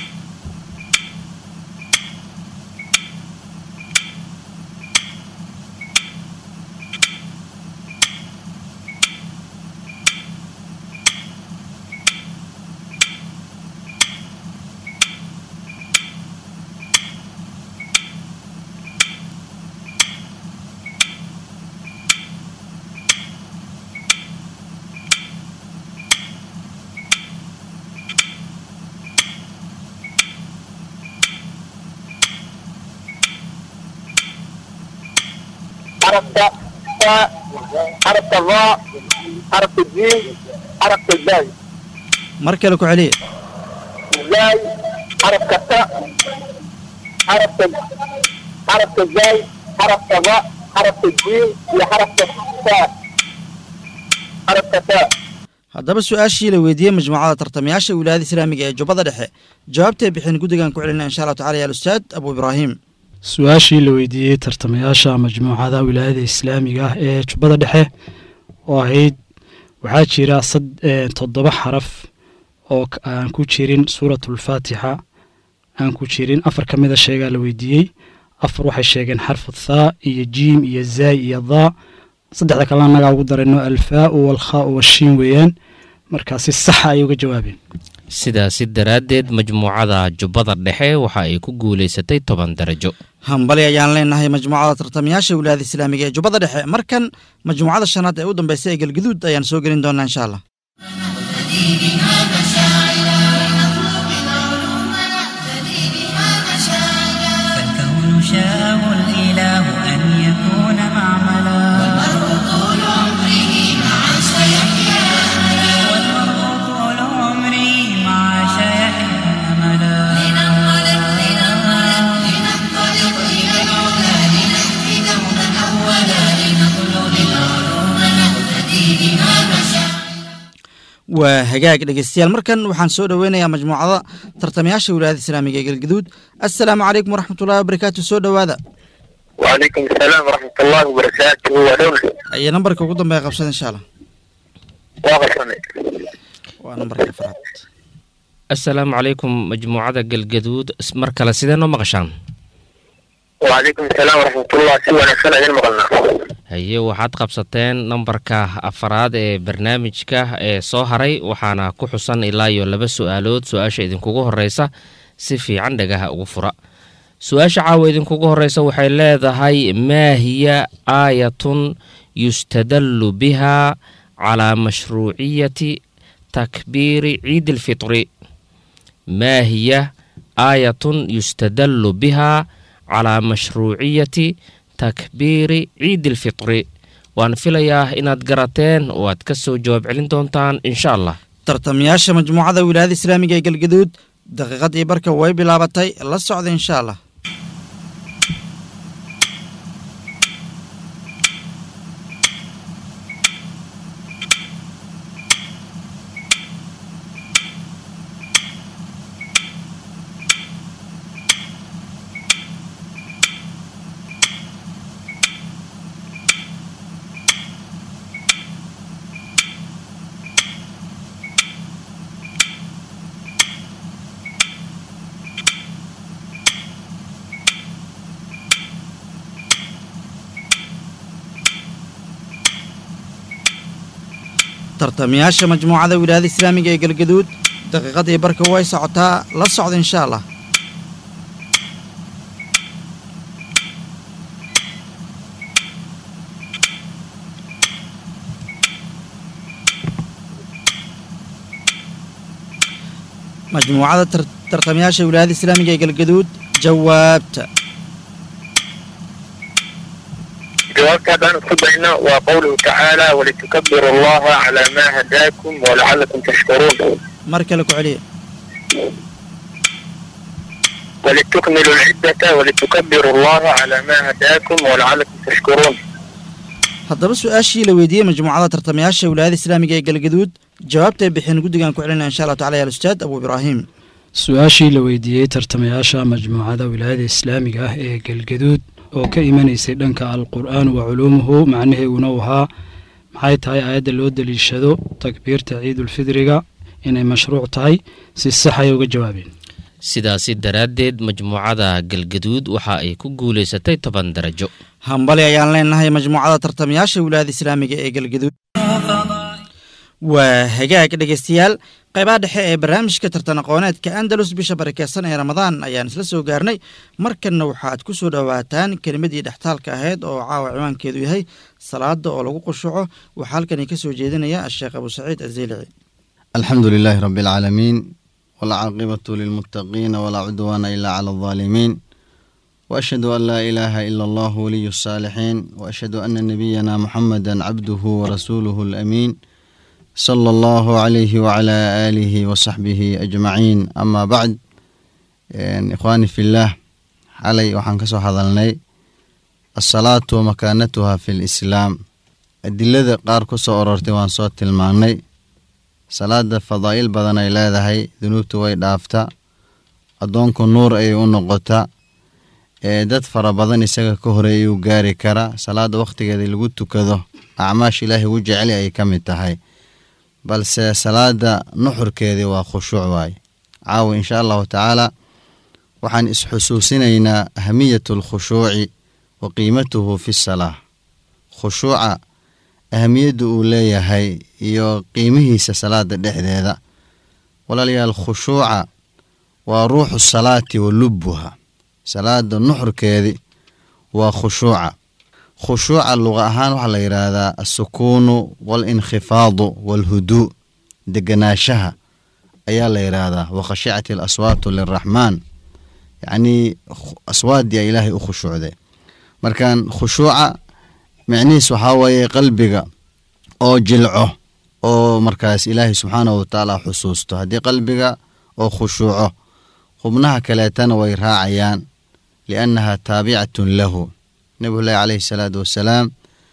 H: حرف تاء حرف ضاء حرف الجيم حرف الزاي
B: mar kale ku celiya
H: زاي حرف تاء حرف حرف الزاي حرف ضاء حرف الجيم لحرف تاء حرف تاء
B: haddaba su-aashii la weydiiyey majmuucada tartamayaasha wilaayada islaamiga ee jubbada dhexe jawaabtay bixin guddigan ku celina insha allahu tacala ya alustaad abu ibraahim
C: su-aashii la weydiiyey tartamayaasha majmuucada wilaayada islaamiga ah ee jubbada dhexe oo ahayd waxaa jira sad- eh, toddoba xaraf oo k- aan ku jirin suuratulfaatixa aan ku jirin afar ka mida sheegaa la weydiiyey afar waxay sheegeen xarfu thaa iyo jiim iyo zaay iyo daa saddexda kalena annagaa ugu darayno alfaau walkhaau washiin weeyaan markaa si saxa ayay uga jawaabeen
I: sidaasi daraaddeed majmuucada jubbada dhexe waxa ay ku guulaysatay toban darajo
B: hambali ayaan leenahay majmuucada tartamayaasha wilaayada islaamiga ee jubbada dhexe markan majmuucada shanaad ee u dambaysa ee galgaduud ayaan soo gelin doonaa insha allah
F: نهتدي بها مشاعرا لنطلب العلوم نهتدي بها مشاعرا
E: فالكون شاءه الإله أن يكون معملا
F: والمرء طول عمره مع سيحيا أملا
E: والمرء طول عمري مع شيحنا أملا
F: لننطلق لننطلق لننطلق إلى العلا لنهدي دوما أولا لنطلب العلوم نهتدي بها مشاعرا
B: waa hagaag dhegeystayaal markan waxaan soo dhoweynayaa majmuucada tartamayaasha wilaayada islaamiga ee galgaduud assalaamu calaykum waraxmatullahi wabarakaatu soo dhowaada
H: وعليكم السلام ورحمة الله وبركاته ودولة
B: ayaa nambarka ugu dambeeya qabsada insha allah
H: واغسني
B: waa nambarka afraad
I: assalaamu calaykum majmuucada galgaduud s- mar kale sidee noo maqashaan
H: وعليكم السلام ورحمة الله سوى نفسنا إذن مغلنا
I: haye waxaad qabsateen nambarka afaraad ee barnaamijka ee soo haray waxaana ku xusan ilaa iyo laba su-aalood su-aasha idinkugu horeysa si fiican dhagaha ugu fura su-aasha caawa idinkugu horeysa waxay leedahay maa hiya aayatun yustadallu biha calaa mashruuciyati takbiiri ciidi alfitri maa hiya aayatun yustadallu biha calaa mashruuciyati takbiiri ciidi alfitri waan filayaa inaad garateen oo aad ka soo jawaab celin doontaan insha allah
B: tartamayaasha majmuucada wilaayada islaamiga ee galgaduud daqiiqadii barka way bilaabatay la socda insha allah tartamayaasha majmuucada wilaayada islaamiga ee galgaduud daqiiqadii barka way socotaa la socda insha allah majmuucada tar- tartamayaasha wilaayada islaamiga ee galgaduud jawaabta
H: جوابك هذا كبينا وقوله تعالى ولتكبروا الله على ما هداكم ولعلكم تشكرون
B: mar kale ku celiya
H: ولتكملوا العدة ولتكبروا الله على ما هداكم ولعلكم تشكرون
B: haddaba su-aashii la weydiiyey majmuucada tartamayaasha wilaayada islaamiga ee galgaduud jawaabtay bixin guddigan ku celinaya insha allahu tacala ya alustaad abu ibraahim
C: su-aashii la weydiiyey tartamayaasha majmuucada wilaayada islaamiga ah ee galgaduud oo ka imanaysay dhanka alqur'aan wa culuumuhu macnaheeguna uu ahaa maxay tahay aayadda loo deliishado takbiirta ciidulfidriga inay mashruuc tahay si sax ay uga jawaabeen
I: sidaasi daraaddeed majmuucada galgaduud waxa ay ku guulaysatay toban darajo
B: hambali ayaan leenahay majmuucada tartamayaasha wilaayada islaamiga ee galgaduud waa hagaag dhegeystayaal qaybaha dhexe ee barnaamijka tartan aqooneedka andalus bisha barakeysan ee ramadaan ayaan isla soo gaarnay markanna waxaad ku soo dhowaataan kelimadii dhextaalka ahayd oo caawa ciwaankeedu yahay salaada oo lagu qushuco waxaa halkani ka soo jeedinaya asheekh abu saciid azeylici
D: الحمد لله رب العالمين والعاقبة للمتقين ولا عدوان إلا على الظالمين واشهد ان لا اله الا الله ولي الصالحين واشهد ان نبينا محمدا عبده ورسوله الامين صلى الله عليه وعلى اله وصحبه اجمعين اما بعد اخواني في الله xalay waxaan ka soo hadalnay asalaatu wa makaanatuha fi lislaam adilada qaar ku soo orortay waan soo tilmaannay salaada fadaa'il badan ay leedahay dunuubtu way dhaafta addoonku nuur ayay u noqota ee dad fara badan isaga ka horeeyuu gaari kara salaada wakhtigeeda lagu tukado acmaash ilaahay ugu jeceli ayay ka mid tahay balse salaada nuxurkeedii waa khushuuc waaye caawa insha allahu tacaala waxaan isxusuusinaynaa ahamiyatu alkhushuuci wa qiimatuhu fi salaa khushuuca ahamiyadda uu leeyahay iyo qiimihiisa salaada dhexdeeda walaalayaal khushuuca waa ruuxu salaati wa lubbuha salaada nuxurkeedii waa khushuuca khushuuca luqa ahaan waxaa la yidhaahdaa alsukuunu waalinkhifaadu waalhuduu deganaashaha ayaa la yidhaahdaa wa khashicati alaswaatu liraxmaan yacnii aswaadii ilaahay u khushuucday markan khushuuca micnihiis waxaa weeye qalbiga oo jilco oo markaas ilaahay subxaanahu watacaala xusuusto haddii qalbiga oo khushuuco xubnaha kaleetana way raacayaan liannaha taabicatun lahu nabigullaahi calayhi salaatu wassalaam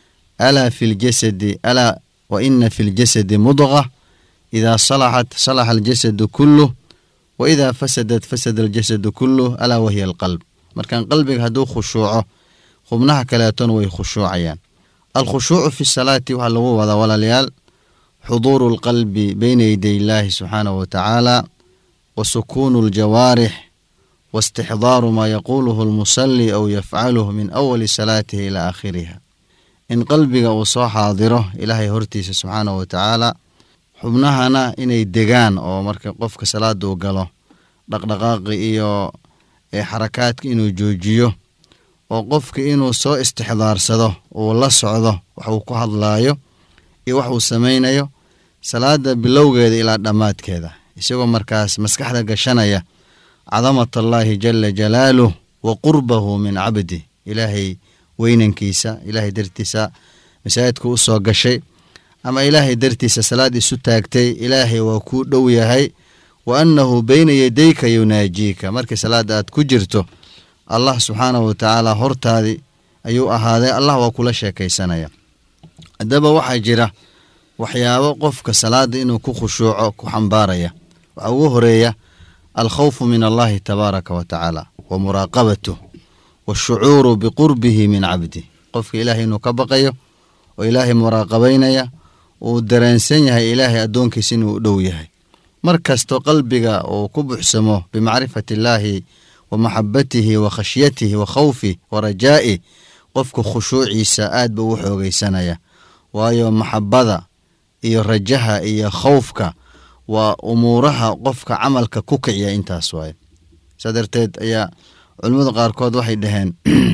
D: alaa fi ljasadi alaa wa ina fi ljasadi mudqa idaa salaxat salaxa aljasadu kulluh wa idaa fasadat fasada aljasadu kulluh alaa wahiya alqalb markan qalbiga hadduu khushuuco xubnaha kaleetona way khushuucayaan alkhushuucu fi salaati waxaa lagu wadaa walaalayaal xuduuru alqalbi beyna yaday illaahi subxaanahu watacaala wa sukuunu aljawaarix wa istixdaaru maa yaquuluhu almusalli aw yafcaluhu min awali salaatihi ilaa aakhiriha in qalbiga uu soo xaadiro ilaahay hortiisa subxaanahu watacaala xubnahana inay degaan oo marka qofka salaada uu galo dhaqdhaqaaqi iyo xarakaadka inuu joojiyo oo qofka inuu soo istixdaarsado uu la socdo wax uu ku hadlaayo iyo wax uu samaynayo salaada bilowgeeda ilaa dhammaadkeeda isagoo markaas maskaxda gashanaya cadamat allaahi jala jalaaluh wa qurbahu min cabdi ilaahay weynankiisa ilaahay dartiisa masaajidka u soo gashay ama ilaahay dartiisa salaad isu taagtay ilaahay waa kuu dhow yahay wa annahu beyna yadayka yunaajiika markii salaada aad ku jirto allah subxaanahu watacaala hortaadii ayuu ahaaday allah waa kula sheekaysanaya haddaba waxaa jira waxyaabo qofka salaada inuu ku khushuuco ku xambaaraya waxaa ugu horeeya alkhawfu min allahi tabaaraka wa tacaala wa muraaqabatuh waashucuuru biqurbihi min cabdi qofka ilaahay inuu ka baqayo oo ilaahay muraaqabaynaya uu dareensan yahay ilaahay addoonkiisa inuu u dhow yahay mar kasto qalbiga uu ku buxsamo bimacrifati illaahi wa maxabatihi wa khashyatihi wa khawfih wa rajaa'ih qofka khushuuciisa aad ba u xoogaysanaya waayo maxabada iyo rajaha iyo khawfka waa umuuraha qofka camalka ku kiciya intaas waaye saa darteed ayaa culimmada qaarkood waxay dhaheen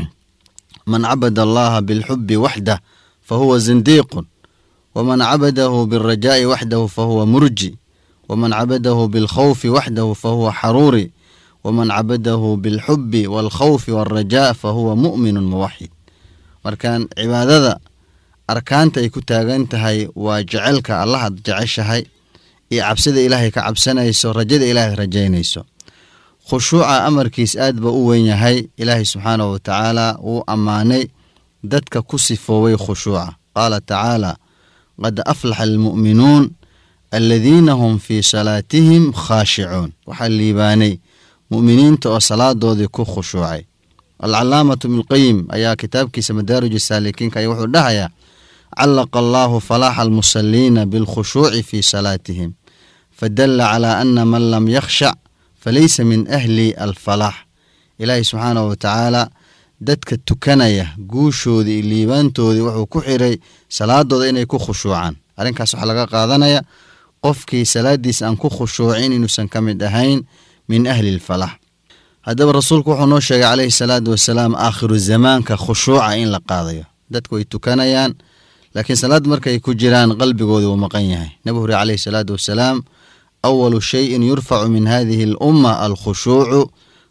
D: man cabada allaha bilxubi waxdah fa huwa zindiiqun waman cabadahu bilrajaa'i waxdahu fa huwa murji waman cabadahu bilkhawfi waxdahu fa huwa xaruuri waman cabadahu bilxubi waalkhawfi waalrajaa fa huwa mu'minun muwaxid markan cibaadada arkaanta ay ku taagan tahay waa jecelka allahaad jeceshahay iyo cabsida ilaahay ka cabsanayso rajada ilaahay rajaynayso khushuuca amarkiis aad ba u weyn yahay ilaahay subxaanahu watacaala wuu ammaanay dadka ku sifooway khushuuca qaala tacaala qad aflaxa almu'minuun aladiina hum fii salaatihim khaashicuun waxaa liibaanay mu'miniinta oo salaadoodii ku khushuucay alcalaamatu ibnulqayim ayaa kitaabkiisa madaarij saalikiinka ayaa wuxuu dhahayaa callaqa allaahu falaaxa almusaliina bilkhushuuci fii salaatihim fadalla calaa ana man lam yakhshac falaysa min ahli alfalaax ilaahay subxaanahu watacaala dadka tukanaya guushoodii iyo liibaantoodii wuxuu ku xiray salaadooda inay ku khushuucaan arrinkaas waxaa laga qaadanaya qofkii salaadiisa aan ku khushuucin inuusan ka mid ahayn min ahli alfalax haddaba rasuulku wuxuu noo sheegay calayhi salaatu wasalaam aakhiru zamaanka khushuuca in la qaadayo dadku way tukanayaan laakiin salaad markay ku jiraan qalbigoodii wuu maqan yahay nabi huri calayhi salaatu wasalaam awalu shayin yurfacu min hadihi alumma alkhushuucu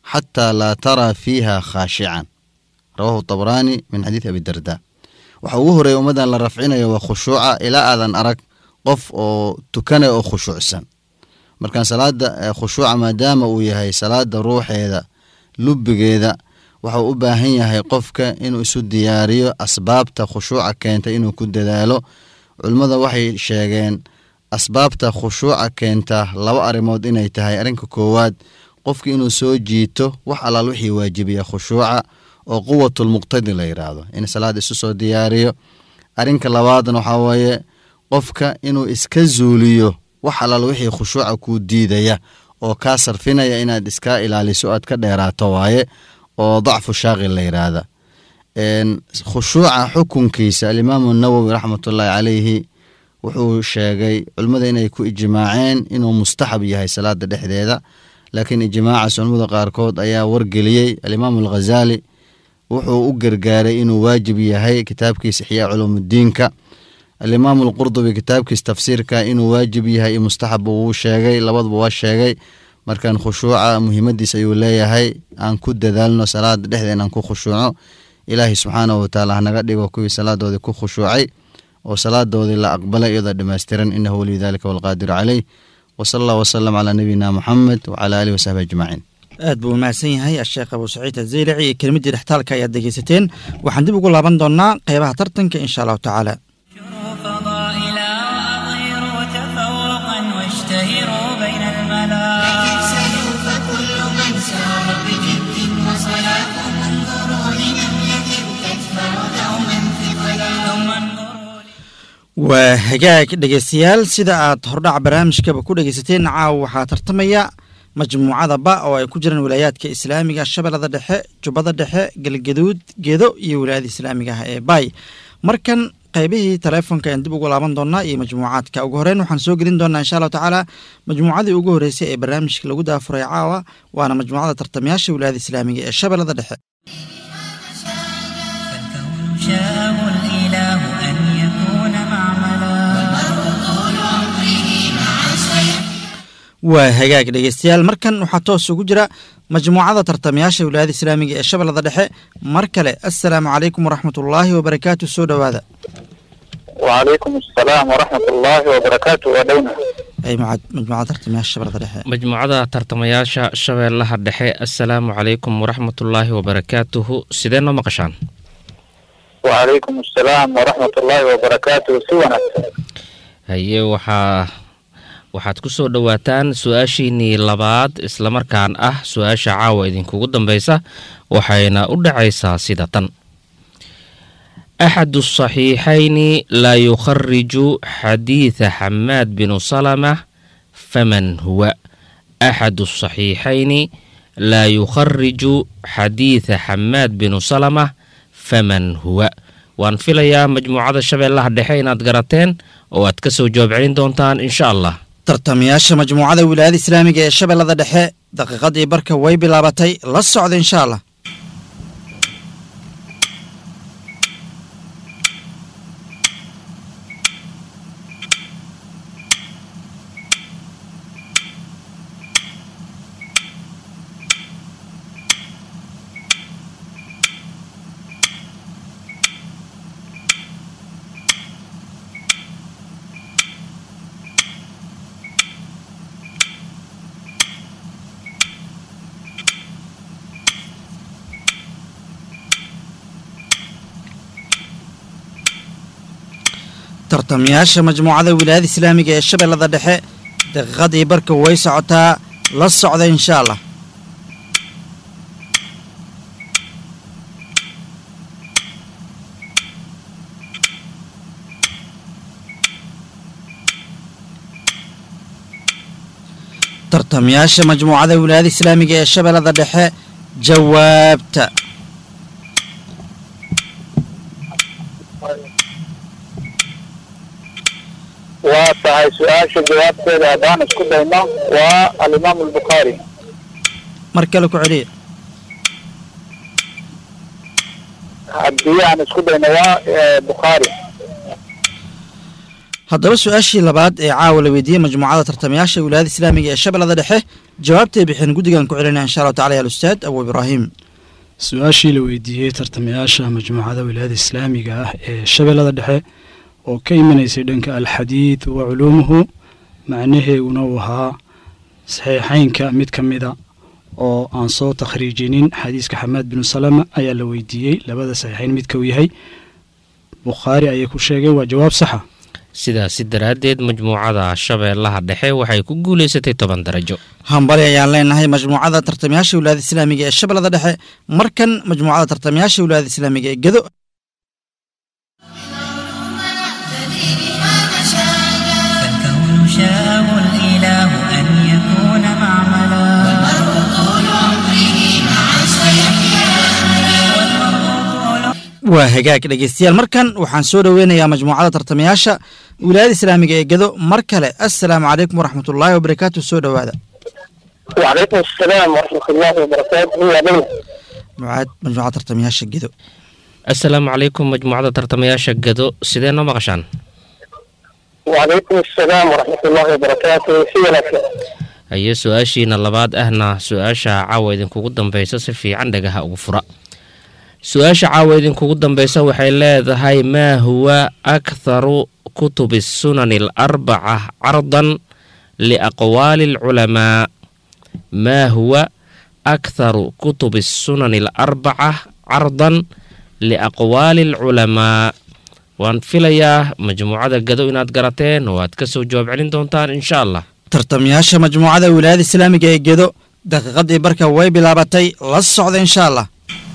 D: xataa laa taraa fiiha khaashican rawahu tabraani min xadiidi abi darda waxa ugu horeeya ummaddan la rafcinayo waa khushuuca ilaa aadan arag qof oo tukanaya oo khushuucsan markaan salaada khushuuca maadaama uu yahay salaada ruuxeeda lubigeeda waxau u baahan yahay qofka inuu isu diyaariyo asbaabta khushuuca keenta inuu ku dadaalo culimmada waxay sheegeen asbaabta khushuuca keenta laba arrimood inay tahay arrinka koowaad qofka inuu soo jiito wax allaal wixii waajibiya khushuuca oo quwatulmuqtadi la yidhaahdo in salaad isu soo diyaariyo arrinka labaadna waxaa weeye qofka inuu iska zuuliyo wax allaal wixii khushuuca kuu diidaya oo kaa sarfinaya inaad iska ilaaliso aad ka dheeraato waaye oo dacfu shaaqil la yidhaahda khushuuca xukunkiisa alimaamu nawowi raxmatullaahi calayhi wuxuu sheegay culimmada inay ku ijmaaceen inuu mustaxab yahay salaada dhexdeeda laakiin ijmaacaas culimmada qaarkood ayaa wargeliyey alimaamu alghazaali wuxuu u gargaaray inuu waajib yahay kitaabkiisa ixyaa culuumudiinka alimaamu alqurdubi kitaabkiisa tafsiirka inuu waajib yahay mustaxab uu sheegay labaduba waa sheegay markaan khushuuca muhiimadiis ayuu leeyahay aan ku dadaalno salaada dhexdeen aan ku khushuuco ilaahay subxaanahu watacaala hanaga dhigo kuwii salaadoodii ku khushuucay oo salaadoodii la aqbalay iyadoo dhammaystiran inahu waliyu dalika walqaadiru caleyh wasala allah wasalam calaa nabiyina muxamed wacala aalihi wasaxbi ajmaciin
B: aad buu umahadsan yahay asheekh abuu saciid azeylaci iyo kelmaddii dhextaalka ayaad dhegeysateen waxaan dib ugu laaban doonaa qeybaha tartanka insha allahu tacaala
E: فضائلا وأظهروا تفوقا واشتهروا بين الملا
F: فكل من سار بجد وصلاح انظروا لنملة تدفع دوما ثقلا
E: ثم انظروا
B: waa hagaag dhegeystayaal sida aad hordhac barnaamijkaba ku dhegeysateen caawa waxaa tartamaya majmuucada ba oo ay ku jiraan wilaayaadka islaamiga shabeellada dhexe jubbada dhexe galgaduud gedo iyo wilaayada islaamiga ah ee baay markan qaybihii taleefonka ayaan dib ugu laaban doonaa iyo majmuucaadka ugu horeyn waxaan soo gelin doonaa insha allahu tacaala majmuucadii ugu horeysay ee barnaamijka lagu daafuray caawa waana majmuucada tartamayaasha wilaayada islaamiga ee shabeellada dhexe
E: فالكون شاءه الإله أن يكون معملا
B: waa hagaag dhegeystayaal markan waxaa toos ugu jira majmuucada tartamayaasha wilaayada islaamiga ee shabeellada dhexe mar kale assalaamu calaykum waraxmatullaahi wabarakaatu soo dhowaada
H: وعليكم السلام ورحمة الله وبركاته ودونا
B: ay muca- majmuucada tartamayaasha shabeellada dhexe
I: majmuucada tartamayaasha shabeellaha dhexe assalaamu calaykum waraxmatullaahi wabarakaatuhu sidee noo maqashaan
H: وعليكم السلام ورحمة الله وبركاته سوانا
I: haye waxaa waxaad ku soo dhowaataan su-aashiinnii labaad islamarkaan ah su-aasha caawa idinkugu dambeysa waxayna u dhacaysaa sida tan axadu saxiixayni laa yukhariju xadiida xamaad binu salama faman huwa axadu saxiixayni laa yukhariju xadiida xamaad binu salama faman huwa waan filayaa majmuucada shabeellaha dhexe inaad garateen oo aad ka soo jawaab celin doontaan insha allah
B: tartamayaasha majmuucada wilaayada islaamiga ee shabeellada dhexe daqiiqadii barka way bilaabatay la socda insha allah tartamayaasha majmuucada wilaayada islaamiga ee shabeellada dhexe daqiiqadii barka way socotaa la socda insha allah tartamayaasha majmuucada wilaayada islaamiga ee shabeellada dhexe jawaabta
H: waa tahay su-aasha jawaabteeda haddaan isku dayno waa alimaam albukhaari
B: mar kale ku celiya
H: haddii aan isku dayno waa eh, bukhaari
B: haddaba su-aashii labaad ee caawa la weydiiyey majmuucada tartamayaasha wilaayada islaamiga ee shabeellada dhexe jawaabtay bixeen guddigan ku celinaya insha allahu tacala ya alustaad abu ibraahim
C: su-aashii la weydiiyey tartamayaasha majmuucada wilaayada islaamiga ah ee shabeellada dhexe oo ka imanaysay dhanka alxadiid wa culuumuhu macnaheeguna uu ahaa saxiixeynka mid ka mida oo aan soo takhriijinin xadiiska xamaad binu salama ayaa la weydiiyey labada saxiixeyn midka uu yahay bukhaari ayay ku sheegeen waa jawaab saxa
I: sidaasi daraaddeed majmuucada shabeellaha dhexe waxay ku guulaysatay toban darajo
B: hambali ayaan leenahay majmuucada tartamayaasha wilaayada islaamiga ee shabeellada dhexe markan majmuucada tartamayaasha wilaayada islaamiga ee gedo
E: فالكون شاءه الإله أن يكون معملا والمرء طول عمره مع
B: waa hagaag dhegeystayaal markan waxaan soo dhoweynayaa majmuucada tartamayaasha wilaayada islaamiga ee gedo mar kale assalaamu calaykum waraxmatullaahi wabarakaatu soo dhowaada
H: وعليكم السلام ورحمة الله وبركاته يا بني
B: mucaad majmuucada tartamayaasha gedo
I: assalaamu calaykum majmuucada tartamayaasha gado sidee noo maqashaan
H: وعليكم السلام ورحمة الله وبركاته في لك
I: haye su-aashiina labaad ahna su-aasha caawa idinkugu dambaysa si fiican dhagaha ugu fura su-aasha caawa idinkugu dambaysa waxay leedahay maa huwa aktharu kutubi sunani alarbaca cardan liaqwaali alculamaa maa huwa aktharu kutubi sunani alarbaca cardan liaqwaali alculamaa waan filayaa majmuucada gado inaad garateen oo aad ka soo jawaab celin doontaan insha allah
B: tartamayaasha majmuucada wilaayada islaamiga ee gedo daqiiqadii barka way bilaabatay la socda insha allah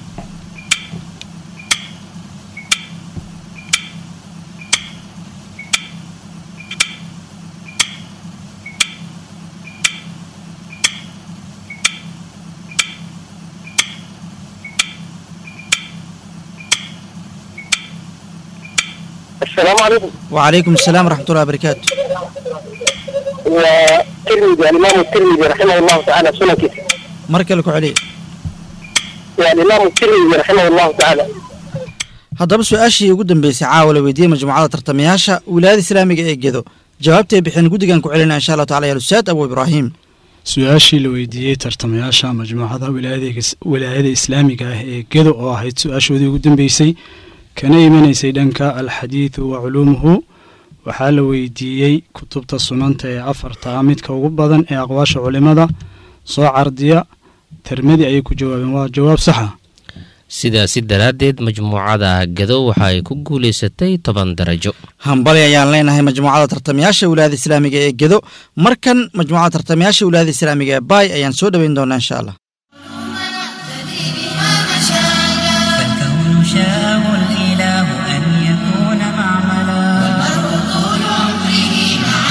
H: السلام عليكم
B: وعليكم السلام ورحمة الله وبركاته
H: والترمذي الإمام الترمذي رحمه الله تعالى سنة كتير
B: mar kale ku celiya
H: والإمام الترمذي رحمه الله تعالى
B: haddaba su-aashii ugu dambeysay caawa la weydiiyey majmuucada tartamayaasha wilaayada islaamiga ee gedo jawaabtay bixeen guddigan ku celinaya insha allahu tacala ya alustaad abu ibraahim
C: su-aashii la weydiiyey tartamayaasha majmuucada wilaayada wilaayada islaamiga ah ee gedo oo ahayd su-aashoodii ugu dambeysay kana imanaysay dhanka alxadiidu wa culuumuhu waxaa la weydiiyey kutubta sunanta ee afarta midka ugu badan ee aqwaasha culimada soo cardiya termadi ayay ku jawaabeen waa jawaab saxa
I: sidaasi daraaddeed majmuucada gado waxa ay ku guulaysatay toban darajo
B: hambali ayaan leenahay majmuucada tartamayaasha wilaayada islaamiga ee gedo markan majmuucada tartamayaasha wilaayada islaamiga ee baay ayaan soo dhoweyn doonaa insha allah
E: فالكون شاءه الإله أن يكون معملا والمرء طول عمره مع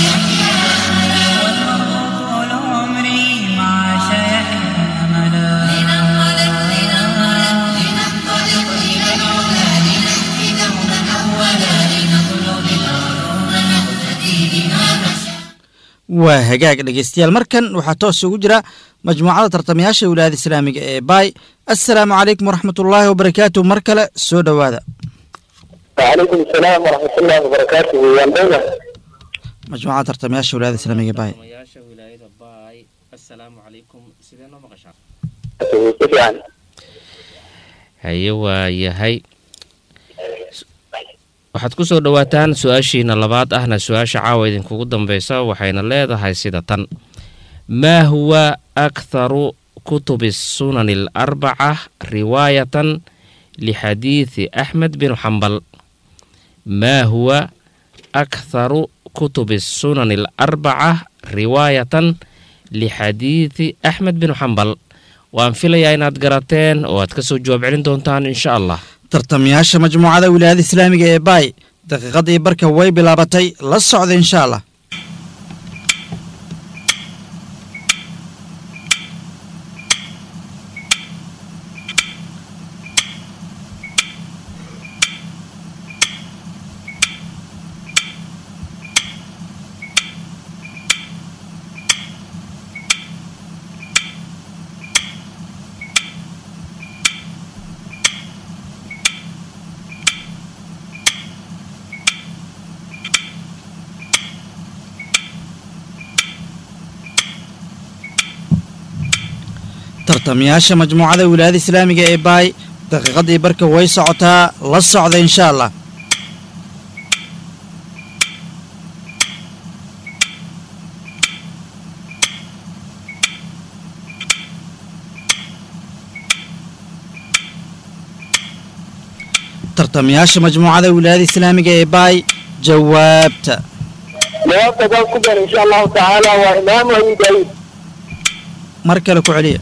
E: والمرء طول عمره مع شيحه أملا لننطلق لننطلق لننطلق إلى العلا لنهدي دوما أولا لنطلب العلوم نقتدي بها مشى
B: waa hagaag dhegeystayaal markan waxaa toos ugu jira majmuucada tartamayaasha wilaayada islaamiga ee baay assalaamu calaykum waraxmatullaahi wabarakaatu mar kale soo dhowaada
H: وعليكم السلام ورحمة الله وبركاته يا بني
B: majmuucada tartamayaasha wilaayada islaamiga ee baay
H: كيف يعني
I: haye waa yahay waxaad ku soo dhowaataan su-aashiina labaad ahna su-aasha caawa idinkugu dambeysa waxayna leedahay sida tan maa huwa aktharu kutubi sunani alarbaca riwaayatan lixadiidi axmed binu xambal maa huwa aktharu kutubi sunani alarbaca riwaayatan lixadiidi axmed binu xambal waan filayaa inaad garateen oo aad ka soo jawaab celin doontaan insha allah
B: tartamayaasha majmuucada wilaayada islaamiga ee baay daqiiqadii barka way bilaabatay la socda insha allah tartamayaasha majmuucada wilaayada islaamiga ee baay daqiiqadii barka way socotaa la socda insha allah tartamayaasha majmuucada wilaayada islaamiga ee baay jawaabta
H: jawaabta haddaan ku daro insha allahu tacaala waa imaamu abi daawuud
B: mar kale ku celiya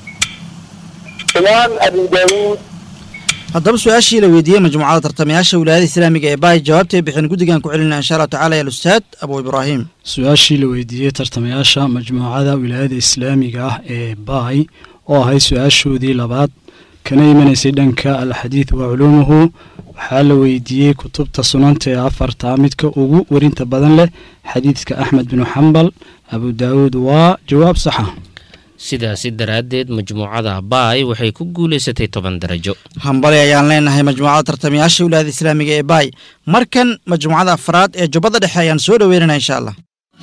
H: imaam abi daawuud
B: haddaba su-aashii la weydiiyey majmuucada tartamayaasha wilaayada islaamiga ee baay jawaabtay bixin guddigan ku celinaa insha allahu tacala ya ustaad abu ibraahim
C: su-aashii la weydiiyey tartamayaasha majmuucada wilaayada islaamiga ah ee baay oo ahayd su-aashoodii labaad kana imanaysay dhanka alxadiid wa culuumuhu waxaa la weydiiyey kutubta sunanta ee afarta midka ugu werinta badan leh xadiidka axmed binu xambal abu daawuud waa jawaab saxa
I: sidaasi daraaddeed majmuucada baay waxay ku guulaysatay toban darajo
B: hambali ayaan leenahay majmuucada tartamayaasha wilaayada islaamiga ee baay markan majmuucada afraad ee jubbada dhexe ayaan soo dhoweynana insha allah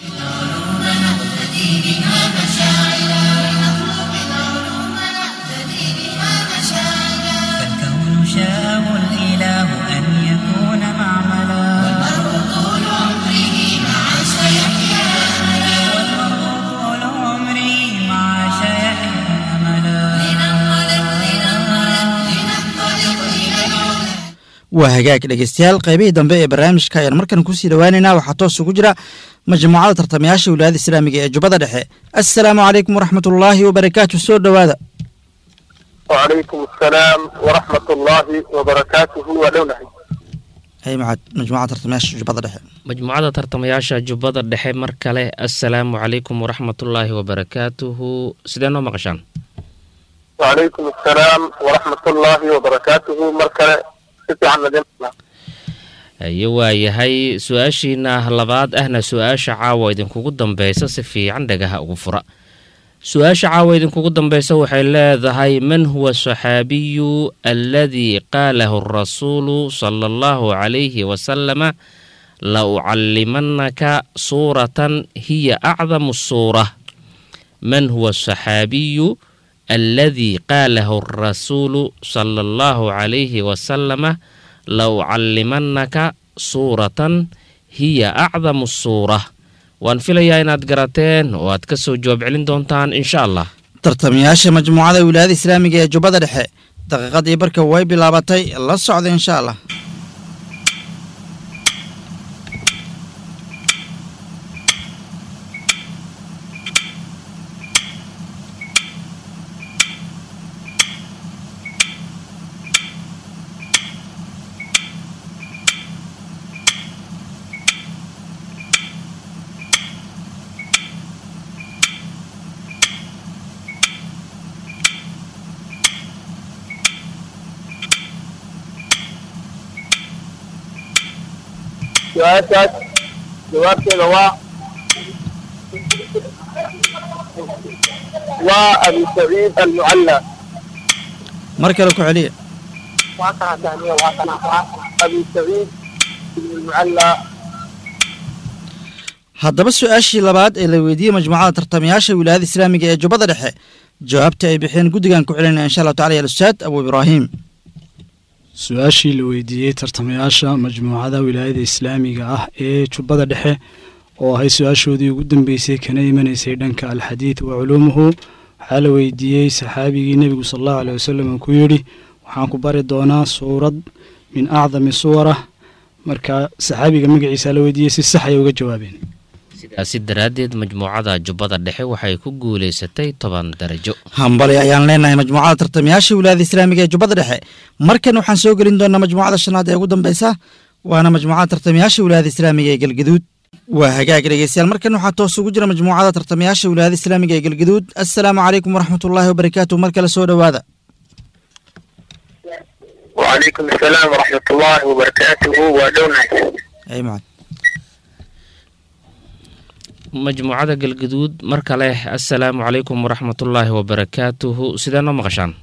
E: فالكون شاءه الإله أن يكون معملا والمرء طول عمره مع سيحيا والمرء طول عمره مع شيحيا أملا لننطلق لننطلق لننطلق إلى العلا
B: waa hagaag dhegeystayaal qaybihii dambe ee barnaamijka ayaan markan kusii dhowaaneynaa waxaa toos ugu jira majmuucada tartamayaasha wilaayada islaamiga ee jubbada dhexe assalaamu calaykum waraxmatullaahi wabarakaatu soo dhowaada
H: وعليكم السلام ورحمة الله وبركاته ودونه
B: hay macad majmuucada tartamayaasha jubbada dhexe
I: majmuucada tartamayaasha jubbada dhexe mar kale assalaamu calaykum waraxmatullaahi wabarakaatuhu sidee noo maqashaan
H: وعليكم السلام ورحمة الله وبركاته مركلة ستي عن مدينة
I: haye waayahay su-aashiina labaad ahna su-aasha caawa idinkugu dambeysa si fiican dhagaha ugu fura su-aasha caawa idinkugu dambeysa waxay leedahay man huwa saxaabiyu aladii qaalahu rasuulu sala allahu calayhi wasalama la ucallimanaka suuratan hiya acdamu suura man huwa asaxaabiyu aladii qaalahu rasuulu sala allahu calayhi wasalama la ucallimanaka suuratan hiya acdamu suura waan filayaa inaad garateen oo aad ka soo jawaab celin doontaan insha allah
B: tartamayaasha majmuucada wilaayada islaamiga ee jubbada dhexe daqiiqadii barka way bilaabatay la socda insha allah
H: su-aashaas jawaabteeda waa waa abi saciid almucalla
B: mar kale ku celiya
H: abi saciid ibn almucalla
B: haddaba su-aashii labaad ee la weydiiyey majmuucada tartamayaasha wilaayada islaamiga ee jubbada dhexe jawaabta ay bixiyeen guddigan ku celinaya insha allahu tacala ya ustaad abu ibraahim
C: su-aashii la weydiiyey tartamayaasha majmuucada wilaayada islaamiga ah ee jubbada dhexe oo ahay su-aashoodii ugu dambeysay kana imanaysay dhanka alxadiid wa culuumuhu waxaa la weydiiyey saxaabigii nebigu sala allahu aleh wasalam uu ku yidhi waxaan ku bari doonaa suurad min acdami suwarah marka saxaabiga magaciisa la weydiiyey si sax ay uga jawaabeen
I: sidaasi daraaddeed majmuucada jubbada dhexe waxay ku guulaysatay toban darajo
B: hambali ayaan leenahay majmuucada tartamayaasha wilaayada islaamiga ee jubbada dhexe markan waxaan soo gelin doonaa majmuucada shanaad ee ugu dambeysa waana majmuucada tartamayaasha wilaayada islaamiga ee galgaduud waa hagaag dhegeystayaal markan waxaa toos ugu jira majmuucada tartamayaasha wilaayada islaamiga ee galgaduud assalaamu calaykum waraxmatullaahi wabarakaatu mar kale soo dhowaada
H: وعليكم السلام ورحمة الله وبركاته ودونه
B: ay macad
I: majmuucada galgaduud mar kale assalaamu calaykum waraxmatullaahi wabarakaatuhu sidee noo maqashaan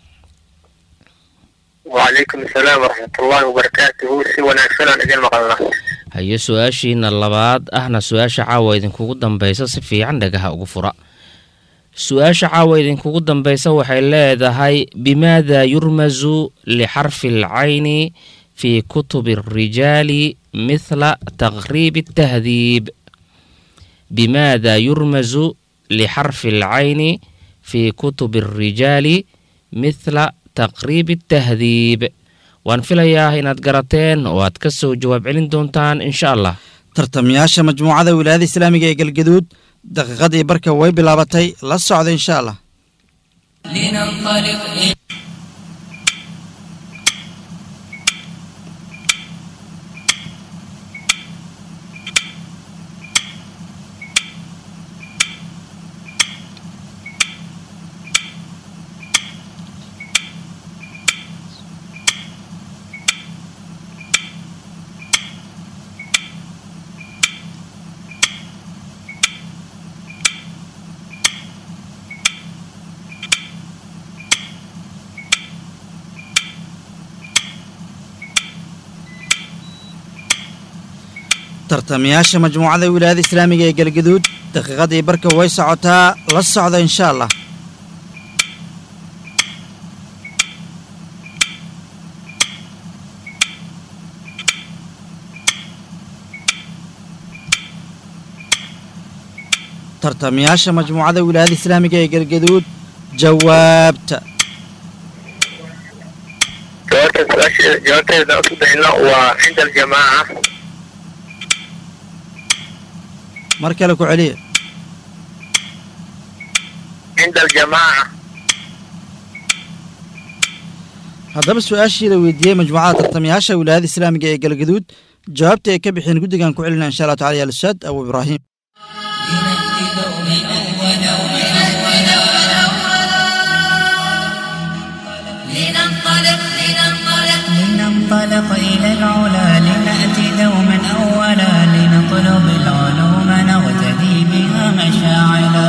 H: وعليكم السلام ورحمة الله وبركاته سي وناكسنا إذن مقلنا
I: haye su-aashiina labaad ahna su-aasha caawa idinkugu dambeysa si fiican dhagaha ugu fura su-aasha caawa idinkugu dambeysa waxay leedahay bimaada yurmasu lixarfi alcayni fii kutubi alrijaali mithla taqriib altahdiib bimaada yurmasu lixarfi alcayni fii kutubi alrijaali mithla taqriib altahdiib waan filayaa inaad garateen oo aad ka soo jawaab celin doontaan insha allah
B: tartamayaasha majmuucada wilaayada islaamiga ee galgaduud daqiiqadii barka way bilaabatay la socda insha allah
E: لننطلق إلى
B: tartamayaasha majmuucada wilaayada islaamiga ee galgaduud daqiiqadii barka way socotaa la socda insha allah tartamayaasha majmuucada wilaayada islaamiga ee galgaduud jawaabta
H: jawaabta su-aasha jawaabteeda isku dayno waa cinda aljamaaca
B: mar kale ku celiya
H: cinda aljamaaca
B: haddaba su-aashii la weydiiyey majmuucada tartamayaasha wilaayada islaamiga ee galgaduud jawaabta ay ka bixeen guddigan ku celina insha allah tacala ya alustaad abu ibraahim
F: لننطلق لننطلق
E: لننطلق إلى العلا لنأتي دوما أولا لنطلب العلوم نغتدي بها مشاعلا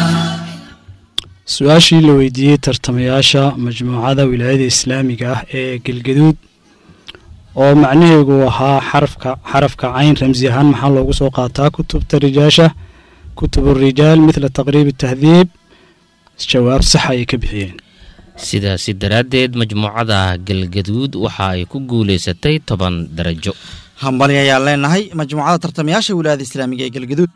C: su-aashii la weydiiyey tartamayaasha majmuucada wilaayada islaamiga ah ee galgaduud oo macnaheegu ahaa xarafka xarafka cayn ramsi ahaan maxaa loogu soo qaataa kutubta rijaasha kutubu rijaal mithla taqriib tahdiib jawaab sax ayay ka bixiyeen
I: sidaasi daraaddeed majmuucada galgaduud waxa ay ku guulaysatay toban darajo
B: hambali ayaan leenahay majmuucada tartamayaasha wilaayada islaamiga ee galgaduud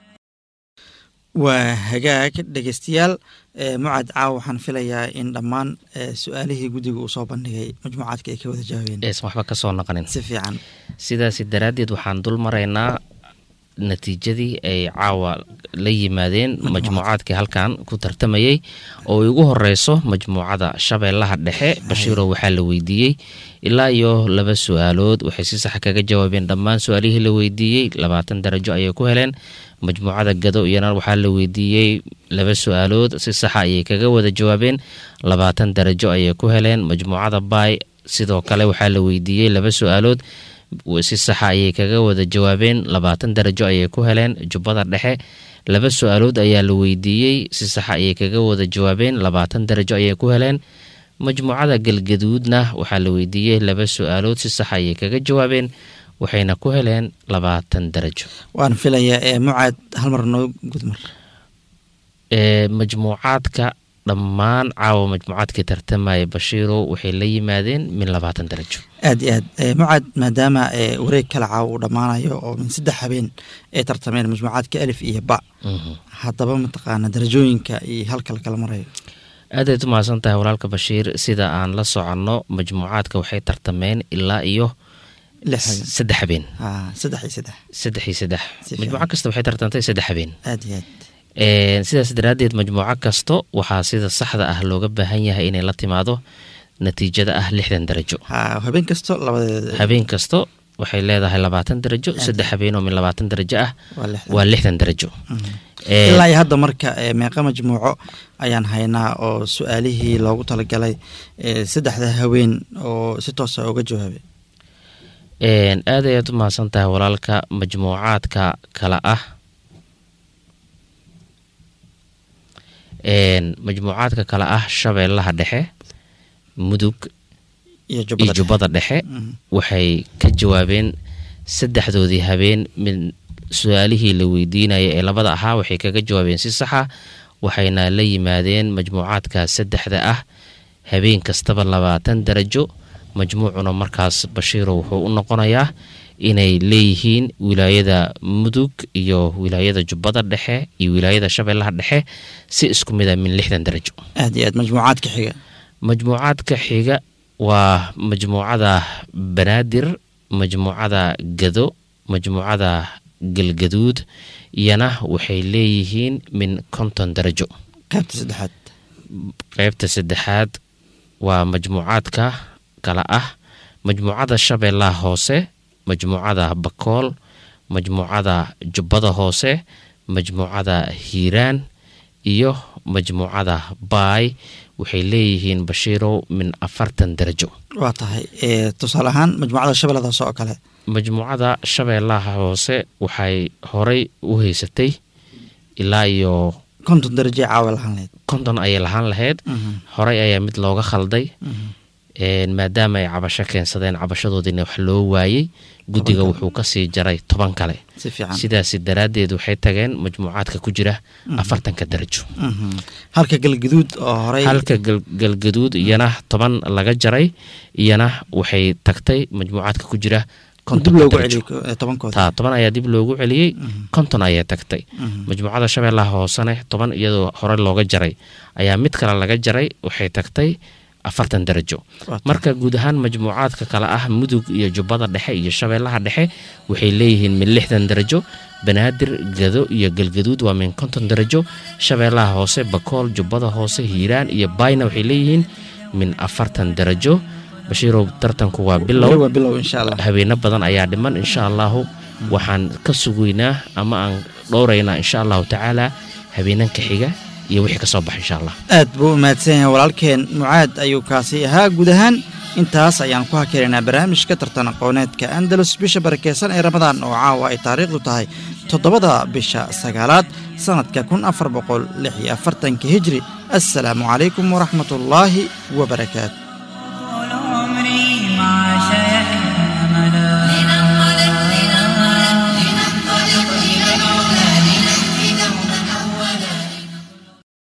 B: waa hagaag dhegeystayaal ee mucad caaw waxaan filayaa in dhammaan ee su-aalihii guddiga uu soo bandhigay majmuucaadka ay ka wada jawaabeen
I: eesan waxba ka soo naqanin
B: si fiican
I: sidaasi daraaddeed waxaan dul maraynaa natiijadii ay caawa la yimaadeen majmuucaadkii halkan ku tartamayey oo ay ugu horeyso majmuucada shabeellaha dhexe bashiiro waxaa la weydiiyey ilaa iyo laba su-aalood waxay si sax kaga jawaabeen dhammaan su-aalihii la weydiiyey labaatan darajo ayay ku heleen majmuucada gado iyana waxaa la weydiiyey laba su-aalood si saxa ayay kaga wada jawaabeen labaatan darajo ayay ku heleen majmuucada baay sidoo kale waxaa la weydiiyey laba su-aalood si saxa ayay kaga wada jawaabeen labaatan darajo ayay ku heleen jubbada dhexe laba su-aalood ayaa la weydiiyey si saxa ayay kaga wada jawaabeen labaatan darajo ayay ku heleen majmuucada galgaduudna waxaa la weydiiyey laba su-aalood si saxa ayay kaga jawaabeen waxayna ku heleen labaatan darajo
B: waan filayaa ee mucaad hal mar noo gudmar
I: ee majmuucaadka dhammaan caawa majmuucaadkii tartamaya bashiirow waxay la yimaadeen min labaatan darajo
B: aad iyo aad ee mucaad maadaama ee wareeg kala caawa uu dhammaanayo oo min saddex habeen ay tartameen majmuucaadka alif iyo ba haddaba mataqaana darajooyinka iyo halka la kala marayo
I: aadayd u mahadsan tahay walaalka bashiir sida aan la soconno majmuucaadka waxay tartameen ilaa iyo
B: lix habeen
I: saddex habeen
B: Ah, saddex iyo saddex
I: saddex iyo saddex
B: Si fiican.
I: majmuuco kasta waxay tartantay saddex habeen
B: aad iyo aad
I: Ee, sidaas daraaddeed majmuuco kasto waxaa sida saxda ah looga baahan yahay inay la timaado natiijada ah lixdan darajo
B: ha habeen kasto labadeeda
I: habeen kasto waxay leedahay labaatan darajo
B: Aad.
I: saddex habeen oo min labaatan darajo ah
B: waa lixdan
I: waa lixdan darajo
B: Mhm.
I: Ee,
B: ilaa iyo hadda marka ee, meeqa majmuuco ayaan haynaa oo su-aalihii loogu talagalay ee, saddexda haween oo si toosa uga jawaabay
I: een, aad ayaad u mahadsan tahay walaalka majmuucaadka kale ah een, majmuucaadka kale ah shabeellaha dhexe mudug
B: iyo
I: iyo
B: jubbada dhexe.
I: jubbada dhexe
B: Mhm.
I: waxay ka jawaabeen saddexdoodii habeen min su-aalihii la weydiinaya ee labada ahaa waxay kaga jawaabeen si saxa waxayna la yimaadeen majmuucaadka saddexda ah habeen kastaba labaatan darajo majmuucuna markaas bashiiro wuxuu u noqonayaa inay leeyihiin wilaayada mudug iyo wilaayada jubbada dhexe iyo wilaayada shabeellaha dhexe si isku mid a min lixdan darajo
B: aad iyo aad majmuucaadka xiga
I: majmuucaadka xiga waa majmuucada banaadir majmuucada gado majmuucada galgaduud iyana waxay leeyihiin min konton darajo
B: qaybta saddexaad
I: qeybta saddexaad waa majmuucaadka kala ah majmuucada shabeellaha hoose majmuucada bakool majmuucada jubbada hoose majmuucada hiiraan iyo majmuucada baay waxay leeyihiin bashiirow min afartan darajo
B: waa tahay tusaale ahaan majmuucada shabeellada hoose oo kale
I: majmuucada shabeellaha hoose waxay horay u haysatay ilaa iyo
B: konton daraje caawa lahaan lahayd
I: konton ayay lahaan lahayd horay ayaa mid looga khalday maadaama ay cabasho keensadeen cabashadoodiina wax loo waayey guddiga wuxuu kasii jaray toban kale
B: si fiican
I: sidaasi daraaddeed waxay tageen majmuucaadka ku jira afartanka darajo
B: halka galgaduud oo horey
I: halka galgaduud iyana toban laga jaray iyana waxay tagtay majmuucaadka ku jira
B: dib loogu celiyo tobankooda
I: taa toban ayaa dib loogu celiyey konton ayay tagtay majmuucada shabeellaha hoosene toban iyadoo hore looga jaray ayaa mid kale laga jaray waxay tagtay afartan darajo marka guud ahaan majmuucaadka kale ah mudug iyo jubbada dhexe iyo shabeellaha dhexe waxay leeyihiin min lixdan darajo banaadir gado iyo galgaduud waa min konton darajo shabeellaha hoose bakool jubbada hoose hiiraan iyo baayna waxay leeyihiin min afartan darajo bashiirow tartanku waa bilow
B: waa bilow insha allah
I: habeeno badan ayaa dhiman insha allahu waxaan ka sugaynaa ama aan dhowraynaa insha allahu tacaala habeenanka xiga iyo wixii ka soo baxa insha allah
B: aad buu u mahadsan yahay walaalkeen mucaad ayuu kaasi ahaa guud ahaan intaas ayaan ku hakelaynaa barnaamijka tartan aqooneedka andalus bisha barakeysan ee ramadaan oo caawa ay taariikhdu tahay toddobada bisha sagaalaad sannadka kun afar boqol lix iyo afartanka hijri assalaamu calaykum waraxmatullaahi wabarakaatu